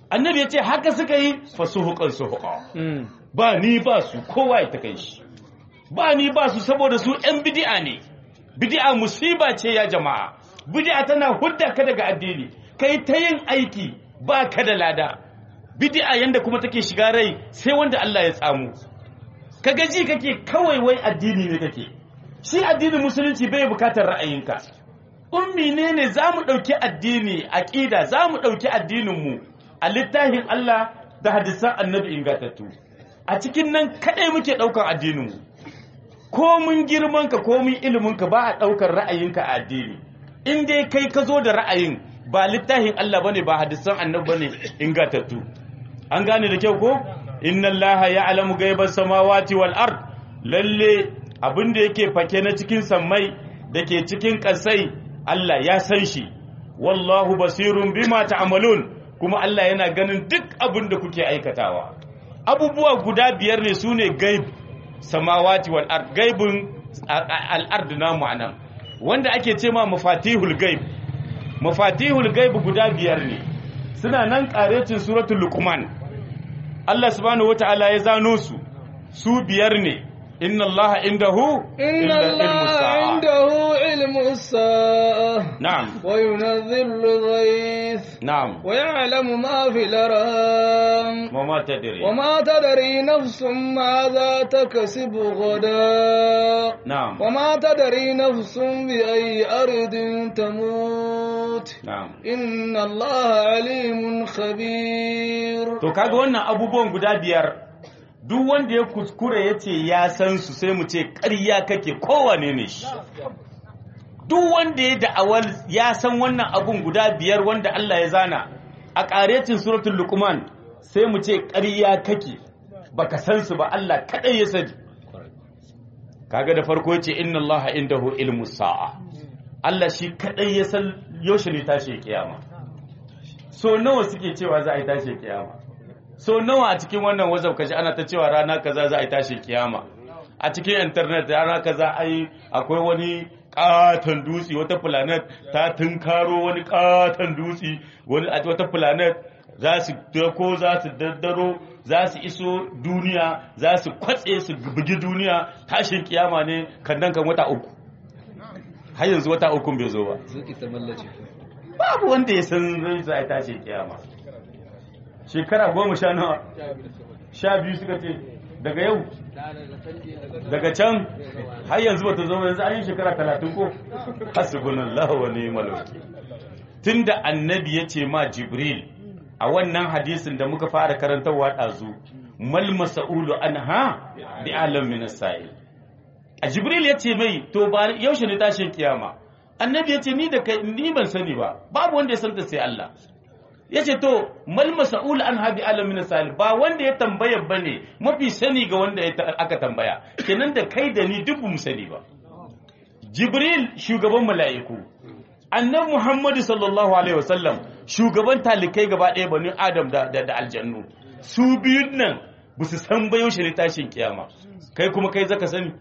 annabi ya ce haka suka yi fasuhukan suhuka Mm. ba ni ba su kowa ya ta kai shi ba ni ba su saboda su ‘yan bidi'a ne bidi'a musiba ce ya jama'a bidi'a tana hudda ka daga addini kai ta yin aiki ba ka da lada bidi'a yanda kuma take shiga rai sai wanda Allah ya tsamu ka gaji kake kawai wai addini ne kake shi addinin musulunci bai bukatar ra'ayinka ummi ne ne za mu ɗauki addini aƙida za mu ɗauki addininmu a littafin Allah da hadisan annabi ingantattu a cikin nan kaɗai muke ɗaukar addininmu ko mun girmanka ko mun iliminka ba a ɗaukar ra'ayinka a addini in dai kai ka zo da ra'ayin ba littafin Allah bane ba hadisan annabi bane ingantattu an gane da kyau ko inna allaha ya'lamu ghaibas samawati wal ard lalle abin da yake fake na cikin sammai da ke cikin ƙasai Allah ya san shi wallahu basirun bima ta'malun kuma Allah yana ganin duk abin da kuke aikatawa abubuwa guda biyar ne sune gaib samawati wal ard gaibun al ard namu anan wanda ake ce ma mafatihul gaib mafatihul gaib guda biyar ne suna nan karecin suratul luqman Allah subhanahu wataala ya zano su su biyar ne inna allaha indahu إن illa ilmus الله sa'a. عنده علم الساعة na'am وينزل الغيث na'am ويعلم ما في الأرham wa ma tadri وما تدري نفس ماذا تكسب غدا na'am وما تدري نفس بأي أرض تموت na'am إن الله عليم خبير to kaga wannan abubuwan guda biyar duk wanda ya kuskure ya ce ya san su sai mu ce ƙarya kake kowane ne shi duk wanda ya da'awar ya san wannan abun guda biyar wanda Allah ya zana a ƙarecin suratul luqman sai mu ce ƙarya kake baka san su ba Allah kadai ya sani kaga da farko yace inna Allah indahu ilmu sa'a Allah shi kadai ya san yaushe ne tashi kiyama so nawa suke cewa za a yi tashi kiyama so nawa a cikin wannan wazaf kaji ana ta cewa rana kaza za a yi tashi kiyama a cikin internet rana kaza ai akwai wani katon dutse wata planet ta tunkaro wani katon dutse wani a wata planet za su dako za su daddaro za su iso duniya za su kwatse su bugi duniya tashin kiyama ne kan nan kan wata uku har yanzu wata uku bai zo ba zuki ta mallace babu wanda ya san zai za a tashi kiyama shekara goma sha nawa sha biyu suka ce daga yau daga can har yanzu bata zo yanzu an yi shekara talatin ko hasbunallahu wa ni'mal wakil tunda annabi ya ce ma jibril a wannan hadisin da muka fara karantarwa ɗazu mal masa'ulu anha bi alam min as-sa'il a jibril ya ce mai to ba yaushe ne tashin kiyama annabi ya ce ni da kai ni ban sani ba babu wanda ya santa sai Allah ya ce to mal masa'ul an habi alamin salih ba wanda ya tambaya bane mafi sani ga wanda ya ta- aka tambaya kenan da kai da ni duk mu sani ba jibril shugaban mala'iku annabi muhammadu sallallahu alaihi wasallam shugaban talikai gaba ɗaya bani adam da, da, da aljannu su biyun nan ba su san ba yaushe ne tashin kiyama kai kuma kai zaka sani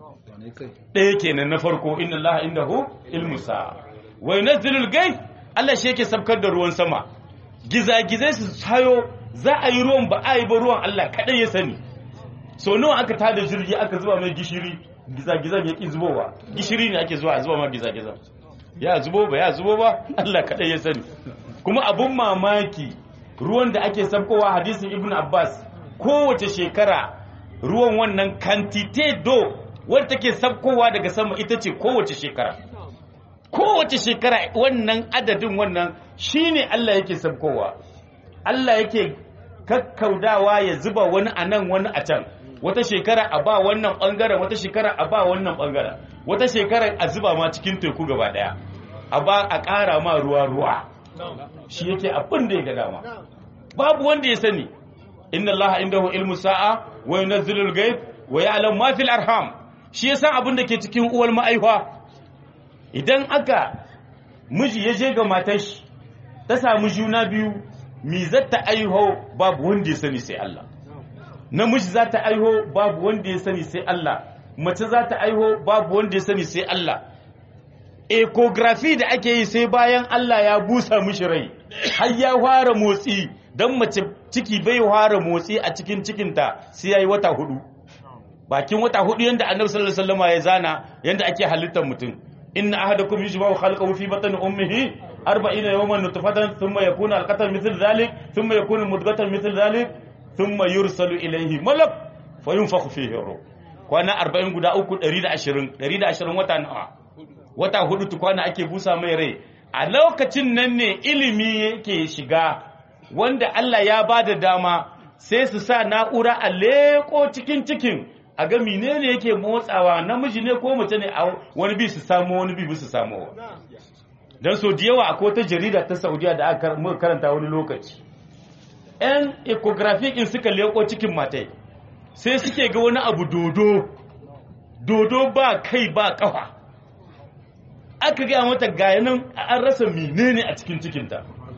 ɗaya kenan na farko inna Allah indahu ilmu sa'a wa yunazzilul gai Allah shi yake sabkar da ruwan sama gizagizai su sayo za a yi ruwan ba a yi ba ruwan Allah kaɗai ya sani so nawa aka tada jirgi aka zuba mai gishiri gizagizan ya ƙi zubowa gishiri ne ake zuwa a zuba ma gizagizan ya zubo ba ya zubo ba Allah kaɗai ya sani kuma abun mamaki ruwan da ake sabkowa hadisin ibn abbas kowace shekara ruwan wannan kantite do wadda take sabkowa daga sama ita ce kowace shekara kowace shekara wannan adadin wannan shine Allah yake sabkowa Allah yake kakkaudawa ya zuba wani a nan wani a can wata shekara a ba wannan bangaren wata shekara a ba wannan bangaren wata shekara a zuba ma cikin teku gaba daya a ba a ƙara ma ruwa ruwa shi yake abin da ya ga dama babu wanda ya sani inna allaha indahu ilmu sa'a wa yunazzilul ghaib wa ya'lamu ma fil arham shi ya san abin da ke cikin uwar ma'aifa idan aka miji ya je ga matar shi ta samu juna biyu mi zata aiho babu wanda ya sani sai Allah namiji za ta aiho babu wanda ya sani sai Allah mace za ta aiho babu wanda ya sani sai Allah ecography da ake yi sai bayan Allah ya busa mishi rai har ya fara motsi dan mace ciki bai fara motsi a cikin cikinta sai yayi wata hudu bakin wata hudu yanda annabi sallallahu alaihi wasallam ya zana yanda ake halittar mutum inna ahadakum yujma'u khalqahu fi batni ummihi 40 yawman nutfatan thumma yakunu alqatan mithl dhalik thumma yakunu mudghatan mithl dhalik thumma yursalu ilayhi malak fayunfakhu fihi ruh kwana 40 guda uku 120 120 wata nawa wata hudu tukwana ake busa mai rai a lokacin nan ne ilimi yake shiga wanda Allah ya ba da dama sai su sa na'ura a leko cikin cikin a ga menene yake motsawa namiji ne ko mace ne a wani bi su samu wani bi su samu don so da yawa akwai ta jarida ta saudiya da aka muka karanta wani lokaci yan ecographic in suka leko cikin matai sai suke ga wani abu dodo dodo ba kai ba kafa aka gaya mata gayanan an rasa menene a cikin cikinta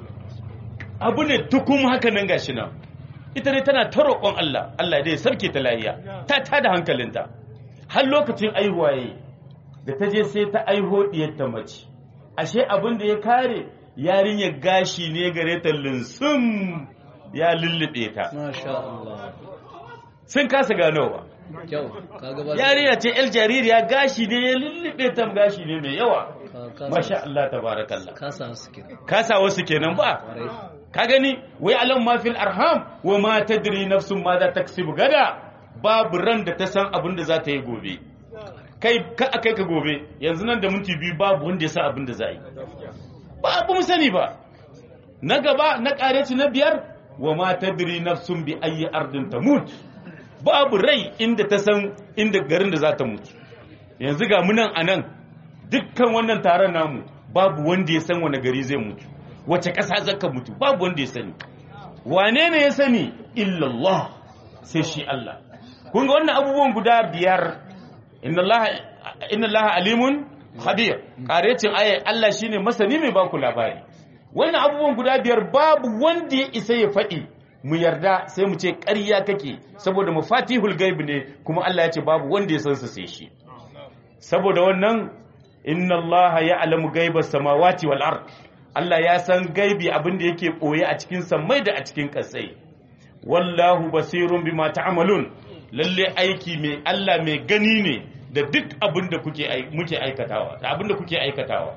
abu ne tukum haka nan gashi nan ita ne tana ta roƙon Allah Allah dai sarki ta lahiya ta tada hankalinta har lokacin aihuwa yayi da ta je sai ta aiho diyarta mace ashe abin da ya kare yarinyar gashi ne gare ta linsum ya lullube ta Masha Allah. sun kasa ganowa Kyau. Kaga ba. yarinya ce el jaririya gashi ne ya lullube ta gashi ne mai yawa Ka- ka- masha Allah tabarakallah Ka sa su kenan. kasa wasu kenan ba Kwarai. ka gani wai alam ma fil arham wa ma tadri nafsun ma za taksibu gada babu ran da ta san abin da za ta yi gobe kai ka akai ka gobe yanzu nan da minti biyu babu wanda ya san abin da za yi babu mu sani ba na gaba na kareci na biyar wa ma tadri nafsun bi ayi ardin tamut babu rai inda ta san inda garin da za ta mutu yanzu ga munan anan dukkan wannan taron namu babu wanda ya san wani gari zai mutu wace ƙasa zaka mutu babu wanda ya sani wane ne ya sani illallah sai shi Allah kun ga wannan abubuwan guda biyar inna Allah inna Allah alimun khabir karecin ayat Allah shine masani mai baku labari wannan abubuwan guda biyar babu wanda ya isa ya faɗi mu yarda sai mu ce ƙarya kake saboda mafatihul gaib ne kuma Allah ya ce babu wanda ya san sa sai shi saboda wannan inna allaha ya'lamu gaibas samawati wal ard Allah ya san gaibi abin da yake boye a cikin samai da a cikin kasai wallahu basirun bima ta'malun lalle aiki mai Allah mai gani ne da duk abin da kuke ai- muke aikatawa da abin da kuke aikatawa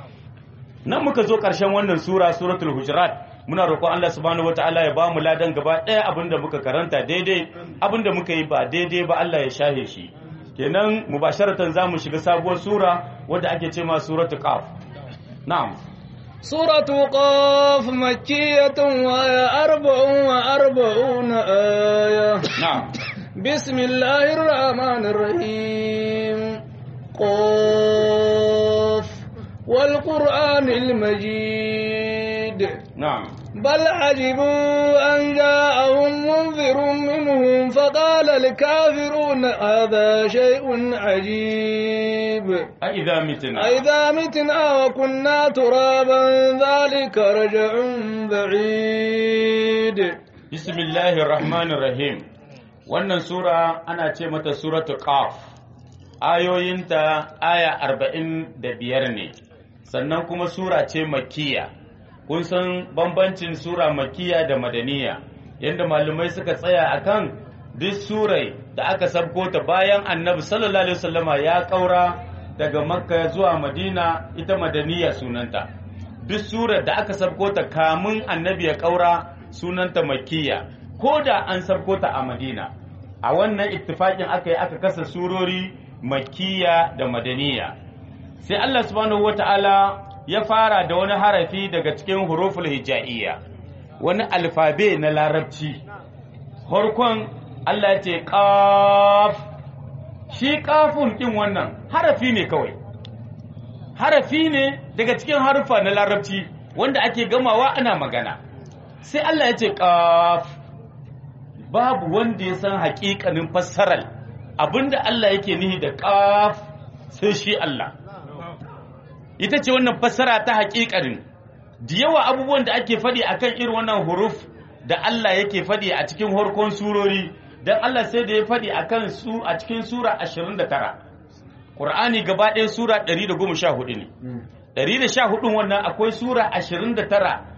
nan muka zo ƙarshen wannan sura suratul hujurat muna roƙon Allah subhanahu wataala ya ba mu ladan gaba ɗaya abin da muka karanta daidai abin da muka yi ba daidai ba Allah ya shahe shi kenan mubasharatan za mu shiga sabuwar sura wadda ake ce ma suratul qaf na'am سورة قاف مكية وهي أربع وأربعون آية na'am بسم الله الرحمن الرحيم قاف والقرآن المجيد na'am بل عجبوا أن جاءهم منذر منهم فقال الكافرون هذا شيء عجيب a idza mitna أئذا متنا وكنا ترابا ذلك رجع بعيد bismillahir rahmanir rahim wannan sura ana ce mata suratul qaf ayoyinta aya 45 ne sannan kuma sura ce makkiya kun san bambancin sura makkiya da madaniya yadda malumai suka tsaya akan duk surai da aka sabko ta bayan annabi sallallahu alaihi wasallama ya kaura daga makka zuwa madina ita madaniya sunanta duk surar da aka sabko ta kamun annabi ya kaura sunanta makkiya ko da an sabko ta a madina a wannan ittifakin aka yi aka kasa surori makkiya da madaniya sai Allah subhanahu wata'ala ya fara da wani harafi daga cikin huruful hija'iyya wani alfabe na larabci harkon Allah ya ce qaf shi qafun din wannan harafi ne kawai harafi ne daga cikin harufa na larabci wanda ake gamawa ana magana sai Allah ya ce qaf babu wanda ya san haƙiƙanin fassarar abinda Allah yake nihi da qaf sai shi Allah ita ce wannan fassara ta haƙiƙanin da yawa abubuwan da ake faɗi akan irin wannan huruf da Allah yake faɗi a cikin harkon surori dan Allah sai da ya faɗi akan su a cikin sura 29 Qur'ani gaba ɗaya sura 114 ne 114 wannan akwai sura 29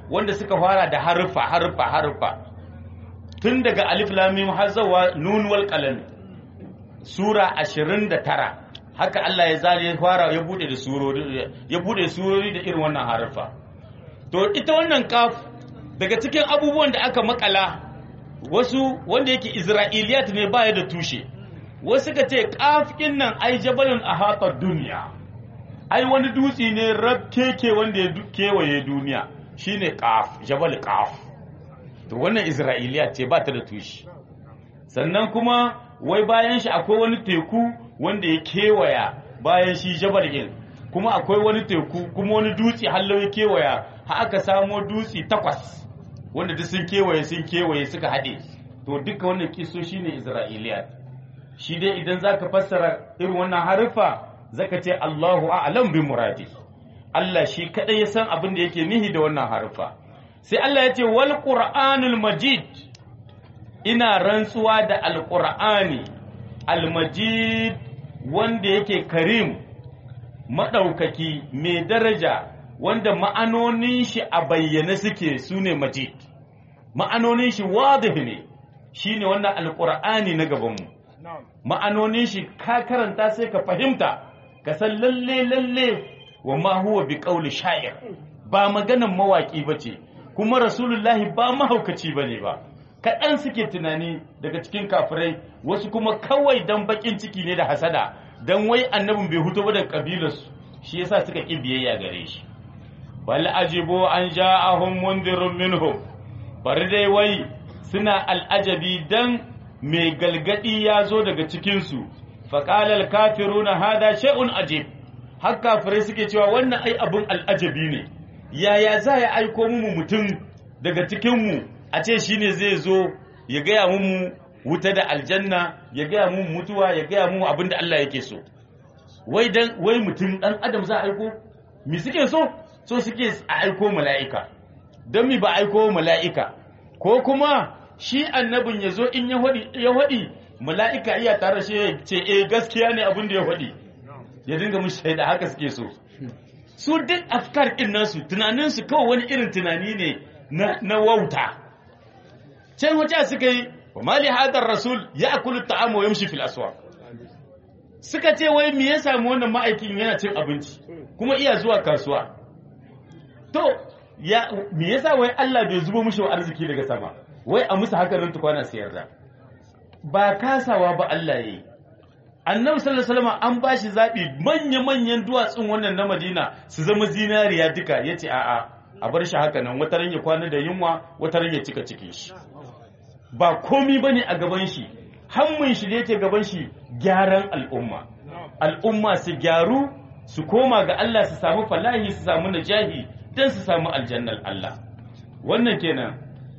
wanda suka fara da harfa harfa harfa tun daga alif lam mim har zuwa nun wal qalam sura 29 haka Allah ya zali ya fara ya bude da surori ya bude surori da irin wannan harfa to ita wannan kaf daga cikin abubuwan da aka makala wasu wanda yake isra'iliyat ne baya da tushe wasu ka ce kaf nan ai jabalun ahatar duniya ai wani dutse ne rabkeke wanda ya kewaye duniya shine kaf jabal kaf to wannan isra'iliya ce ba ta da tushe sannan kuma wai bayan shi akwai wani teku wanda ya kewaya bayan shi jabal din kuma akwai wani teku kuma wani dutse hallo ya kewaya har aka samo dutse takwas wanda duk sun kewaye sun kewaye suka haɗe to duka wannan kiso shine isra'iliya shi dai idan zaka fassara irin wannan harufa zaka ce Allahu a'lam bi muradi Allah shi kadai ya san abin da yake nihi da wannan harufa sai Allah ya ce wal qur'anul majid ina rantsuwa da alqur'ani almajid wanda yake karim madaukaki mai daraja wanda ma'anonin shi a bayyane suke sune majid ma'anonin shi wadih ne shine wannan alqur'ani na gabanmu ma'anonin shi ka karanta sai ka fahimta ka san lalle lalle wa ma huwa bi qawli sha'ir ba maganan mawaki bace kuma rasulullahi ba mahaukaci bane ba kaɗan suke tunani daga cikin kafirai wasu kuma kawai dan bakin ciki ne da hasada dan wai annabin bai huto ba da kabilarsu shi yasa suka ƙi biyayya gare shi bal ajibu an ja'ahum mundirun minhum bari dai wai suna al'ajabi dan mai galgadi ya zo daga cikinsu faƙalar kafiru na hada sha'un ajib har kafirai suke cewa wannan ai abin al'ajabi ne yaya za ya aiko mu mutum daga cikinmu a ce shi ne zai zo ya gaya mu wuta da aljanna ya gaya mu mutuwa ya gaya mu abin da Allah yake so wai dan wai mutum dan adam za a aiko mi suke so so suke a aiko mala'ika don mi ba aiko mala'ika ko kuma shi annabin ya zo in ya haɗi mala'ika iya tare shi ya ce eh gaskiya ne abin da ya haɗi ya dinga mun shaida haka suke so su duk afkar ɗin nasu tunaninsu kawai wani irin tunani ne na wauta can wace suka yi wa mali hadar rasul ya akulu ta'amu yamshi fil aswaq suka ce wai me ya samu wannan ma'aikin yana cin abinci kuma iya zuwa kasuwa to ya me yasa wai Allah bai zubo mishi arziki daga sama wai a musu haka nan tukwana su yarda ba kasawa ba Allah yayi annabi sallallahu alaihi wasallam an bashi zabi manya manyan duwatsun wannan na Madina su zama zinariya duka yace a'a a bar shi haka nan wataran ya kwana da yunwa wataran ya cika cikin shi ba komi bane a gaban shi hammun shi da yake gaban shi gyaran al'umma al'umma su gyaru su koma ga Allah su samu falahi su samu najahi dan su samu aljannar Allah wannan kenan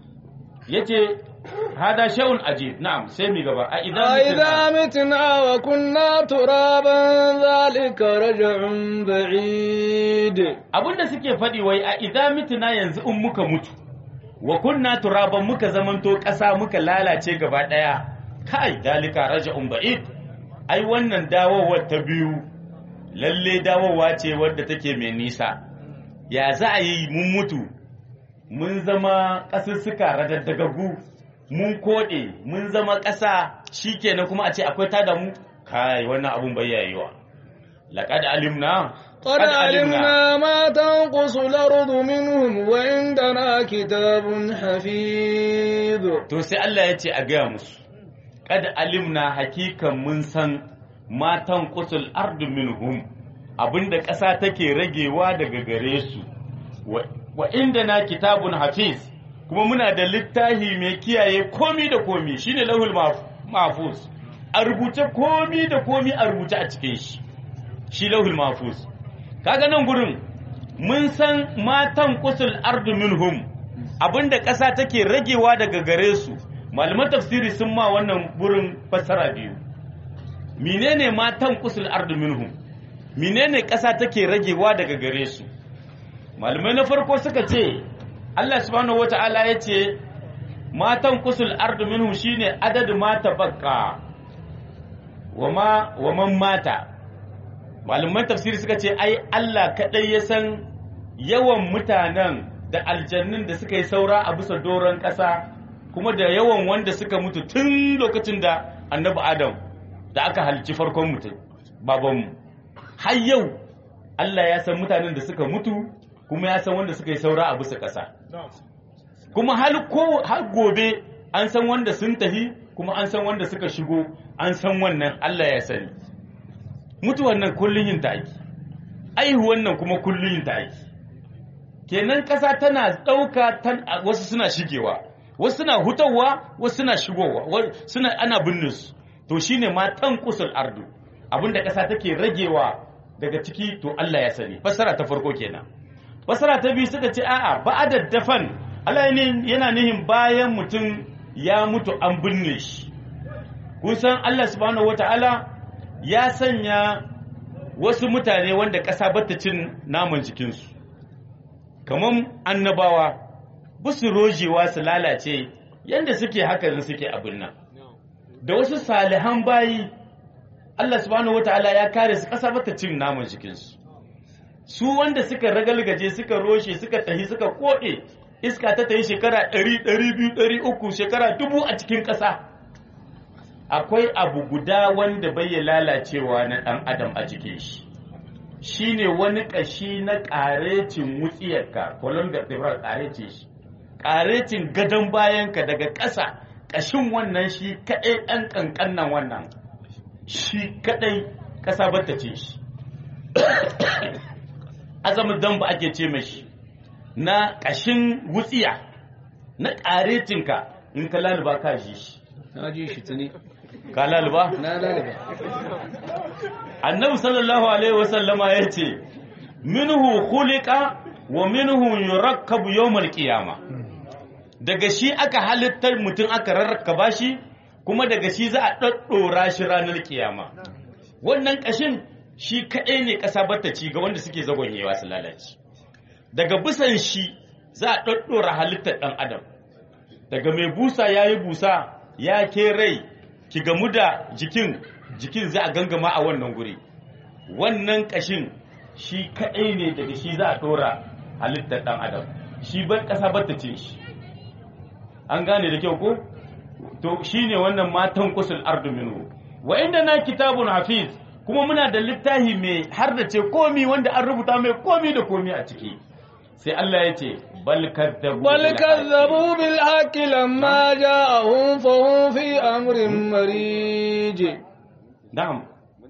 yace hada shay'un ajib na'am sai mi gaba a idan إذا متنا وكنا ترابا ذلك رجع بعيد abinda suke faɗi wai a idan mituna yanzu in muka mutu wa kunna turaban muka zamanto ƙasa muka lalace gaba ɗaya kai dalika raja'un ba'id ai wannan dawowar ta biyu lalle dawowa ce wadda take mai nisa ya za a yi mun mutu mun zama ƙasussuka radaddagagu mun koɗe mun zama ƙasa shikenan kuma a ce akwai tada mu kai wannan abun bai yayiwa laqad alimna قد علمنا ما تنقص الأرض منهم وعندنا كتاب حفيظ to sai Allah ya ce a gaya musu kad alimna hakikan mun san matan qusul ardu minhum abinda ƙasa take ragewa daga gare su wa, wa indana kitabun hafiz kuma muna da littafi mai kiyaye komi da komi shine lahul maf- mahfuz a rubuce komi da komi a rubuce a cikin shi shi lahul mahfuz kaga nan gurin mun san matan qusul ardu minhum abinda ƙasa take ragewa daga gare su malaman tafsiri sun ma wannan gurin fassara biyu menene matan qusul ardu minhum menene ƙasa take ragewa daga gare su malamai na farko suka ce Allah subhanahu wata'ala ya ce matan qusul ardu minhum shine adadu mata bakka wa ma wa man mata malaman tafsiri suka ce ai Allah kadai ya san yawan mutanen da aljannun da suka yi saura a bisa doron ƙasa kuma da yawan wanda suka mutu tun lokacin da annabi adam da aka halci farkon mutum babanmu har yau Allah ya san mutanen da suka mutu kuma ya san wanda suka yi saura a bisa ƙasa kuma har ko har gobe an san wanda sun tafi kuma an san wanda suka shigo an san wannan Allah ya sani mutuwan nan kullun yin ta aiki aihuwan nan kuma kullun yin ta aiki kenan ƙasa tana ɗauka wasu suna shigewa wasu suna hutawa wasu suna shigowa suna ana binne su to shine ma tanqusul ardu abinda ƙasa take ragewa daga ciki to Allah ya sani fasara ta farko kenan fasara ta biyu suka ce a'a ba'da dafan Allah yana nihin bayan mutum ya mutu an binne shi kun san Allah subhanahu wataala ya sanya wasu mutane wanda ƙasa bata cin naman jikinsu kamar annabawa busu rojewa su lalace yadda suke haka suke abin nan da wasu salihan bayi Allah subhanahu wataala ya kare su ƙasa bata cin naman jikinsu su wanda suka ragalgaje suka roshe suka tahi suka koɗe iska ta tayi shekara ɗari ɗari biyu ɗari uku shekara dubu a cikin ƙasa akwai abu guda wanda bai ya lalacewa na ɗan adam a cikin shi shine wani ƙashi na ƙarecin wutsiyarka kolon da tsibirar ƙarece shi ƙarecin gadon bayanka daga ƙasa ƙashin wannan shi kaɗai ɗan ƙanƙannan wannan shi kaɗai ƙasa bata ce shi azamin damba ake ce mashi na ƙashin wutsiya na ƙarecinka in ka laluba ka ji shi na ji shi tuni ka laluba na laliba annabi sallallahu alaihi wasallama ya ce minhu khuliqa wa minhu yurakkabu yawmal qiyama daga shi aka halittar mutum aka rarraka shi kuma daga shi za a daddora shi ranar kiyama wannan kashin shi kadai ne kasa bata ci ga wanda suke zagonyewa su lalace daga bisan shi za a daddora halittar dan adam daga mai busa yayi busa ya ke rai ki gamu da jikin jikin za a gangama a wannan guri wannan kashin shi kaɗai ne daga shi za a ɗora halittar ɗan adam shi ban ƙasa ba ta ce shi an gane da kyau ko to shi ne wannan matan kusul ardu minhu wa inda na kitabun hafiz kuma muna da littafi mai har da ce komi wanda an rubuta mai komi da komi a ciki sai Allah ya ce bal kadzabu بل كذبوا بالحق لما جاءهم فهم في أمر مريج na'am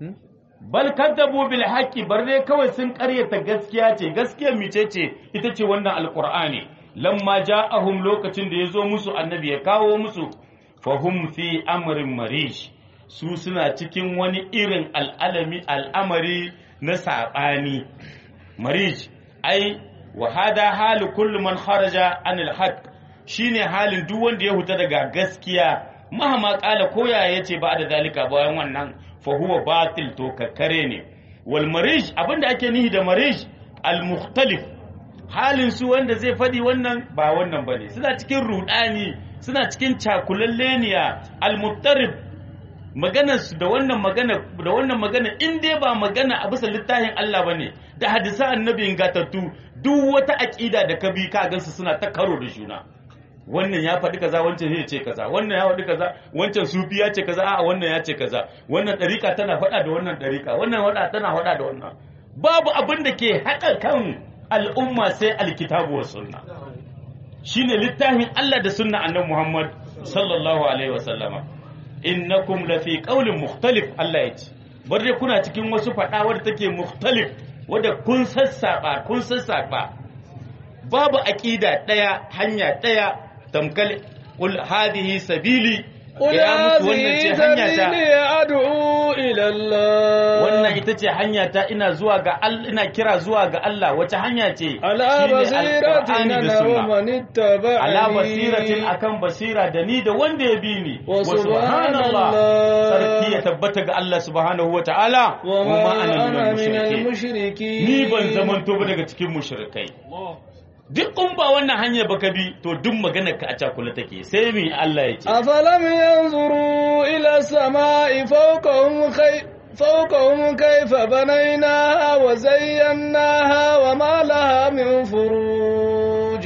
bal kadzabu bil haqqi bar dai kawai sun karyata gaskiya ce gaskiyar mice ce ita ce wannan alqur'ani lamma ja'ahum lokacin da yazo musu annabi ya kawo musu fahum fi amrin marish su suna cikin wani irin al'alami al'amari na saɓani marish ai wa hada halu kullu man kharaja anil haqq shine halin duk wanda ya huta daga gaskiya mahama kala koya yace ba da zalika bayan wannan fa huwa batil to kakkare ne wal marish abinda ake nihi da marish al mukhtalif halin su wanda zai faɗi wannan ba wannan bane suna cikin rudani suna cikin cakulalleniya al muttarib maganar su da wannan magana da wannan magana in dai ba magana a bisa littafin Allah bane da hadisa annabi ingatattu duk wata aqida da ka bi ka gansu suna ta karo da juna wannan ya faɗi kaza wancan ya ce kaza wannan ya faɗi kaza wancan sufi ya ce kaza a'a wannan ya ce kaza wannan ɗarika tana faɗa da wannan ɗarika wannan faɗa tana faɗa da wannan babu abin da ke haɗa kan al'umma sai alkitabu wa sunna shine littafin Allah da sunna annabi Muhammad sallallahu alaihi wa sallama innakum lafi qaulin mukhtalif Allah ya ce bar dai kuna cikin wasu faɗa wadda take mukhtalif wadda kun sassaba kun sassaba babu aqida ɗaya hanya ɗaya tamkal qul hadhihi sabili قل ya musu wannan ce هذه hanya ta سبيلي أدعو إلى الله wannan ita ce hanya ta ina zuwa ga Allah ina kira zuwa ga Allah wace hanya ce على Shine بصيرة Alqur'ani da أنا sunna ومن اتبعني ala basiratin akan basira da ni da wanda ya bi ni Wa subhanallah. sarki ya tabbata ga Allah subhanahu wa ta'ala وما ana أنا من mushrikeen. المشركين ni ban zamanto ba daga cikin mushrikai duk in ba wannan hanya baka bi to duk maganar ka a cakula take sai mi Allah ya ce أفلم ينظروا إلى السماء فوقهم كيف فوقهم كيف بنيناها وزيناها وما لها من فروج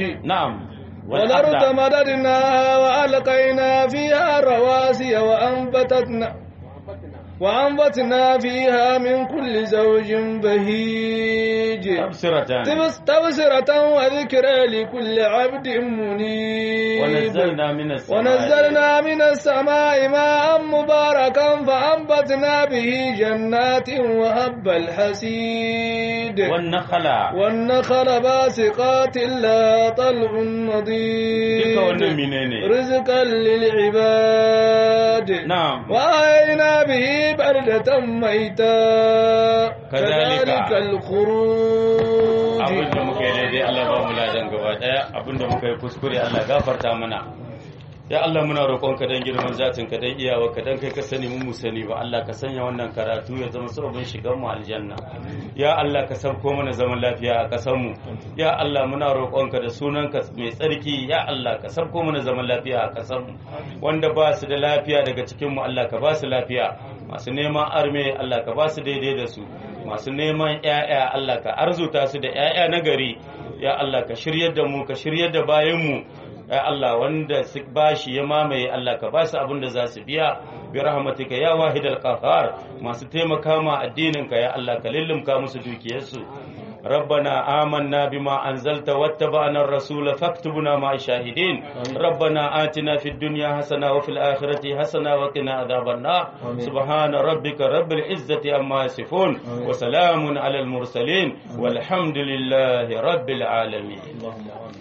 na'am والأرض مددناها وألقينا فيها رواسي وأنبتتنا وأنبتنا فيها من كل زوج بهيج تبصرة تبس- تبصرة وذكرى لكل عبد منيب ونزلنا من السماء ونزلنا من السماء ماء مباركا فأنبتنا به جنات وهب الحسيد والنخل والنخل باسقات لا طلع نضيد duka wannan menene رزقا للعباد na'am وأحيينا به بلدة ميتا كذلك. كذلك الخروج abin da muka yi daidai Allah ba mu ladan gaba daya abin da muka yi kuskure Allah gafarta mana ya Allah muna roƙonka dan girman zatin ka dan iyawa ka dan kai ka sani mu mu sani ba Allah ka sanya wannan karatu ya zama sababin shigan mu aljanna ya Allah ka sauko mana zaman lafiya a ƙasar mu ya Allah muna roƙonka da sunanka mai tsarki ya Allah ka sauko mana zaman lafiya a ƙasar mu wanda ba su da lafiya daga cikin mu Allah ka ba su lafiya masu neman arme Allah ka ba su daidai da su masu neman ‘ya'ya Allah ka arzuta su da ‘ya'ya na gari ya Allah ka shiryar da mu ka shiryar da bayanmu ya Allah wanda su bashi ya mamaye Allah ka ba su abin da za su biya bi rahmatika ya wahidal qahhar masu taimaka ma addininka ya Allah ka lullumka musu dukiyarsu ربنا آمنا بما أنزلت واتبعنا الرسول فاكتبنا مع الشاهدين ربنا آتنا في الدنيا حسنة وفي الآخرة حسنة وقنا عذاب النار سبحان ربك رب العزة عما يصفون وسلام على المرسلين والحمد لله رب العالمين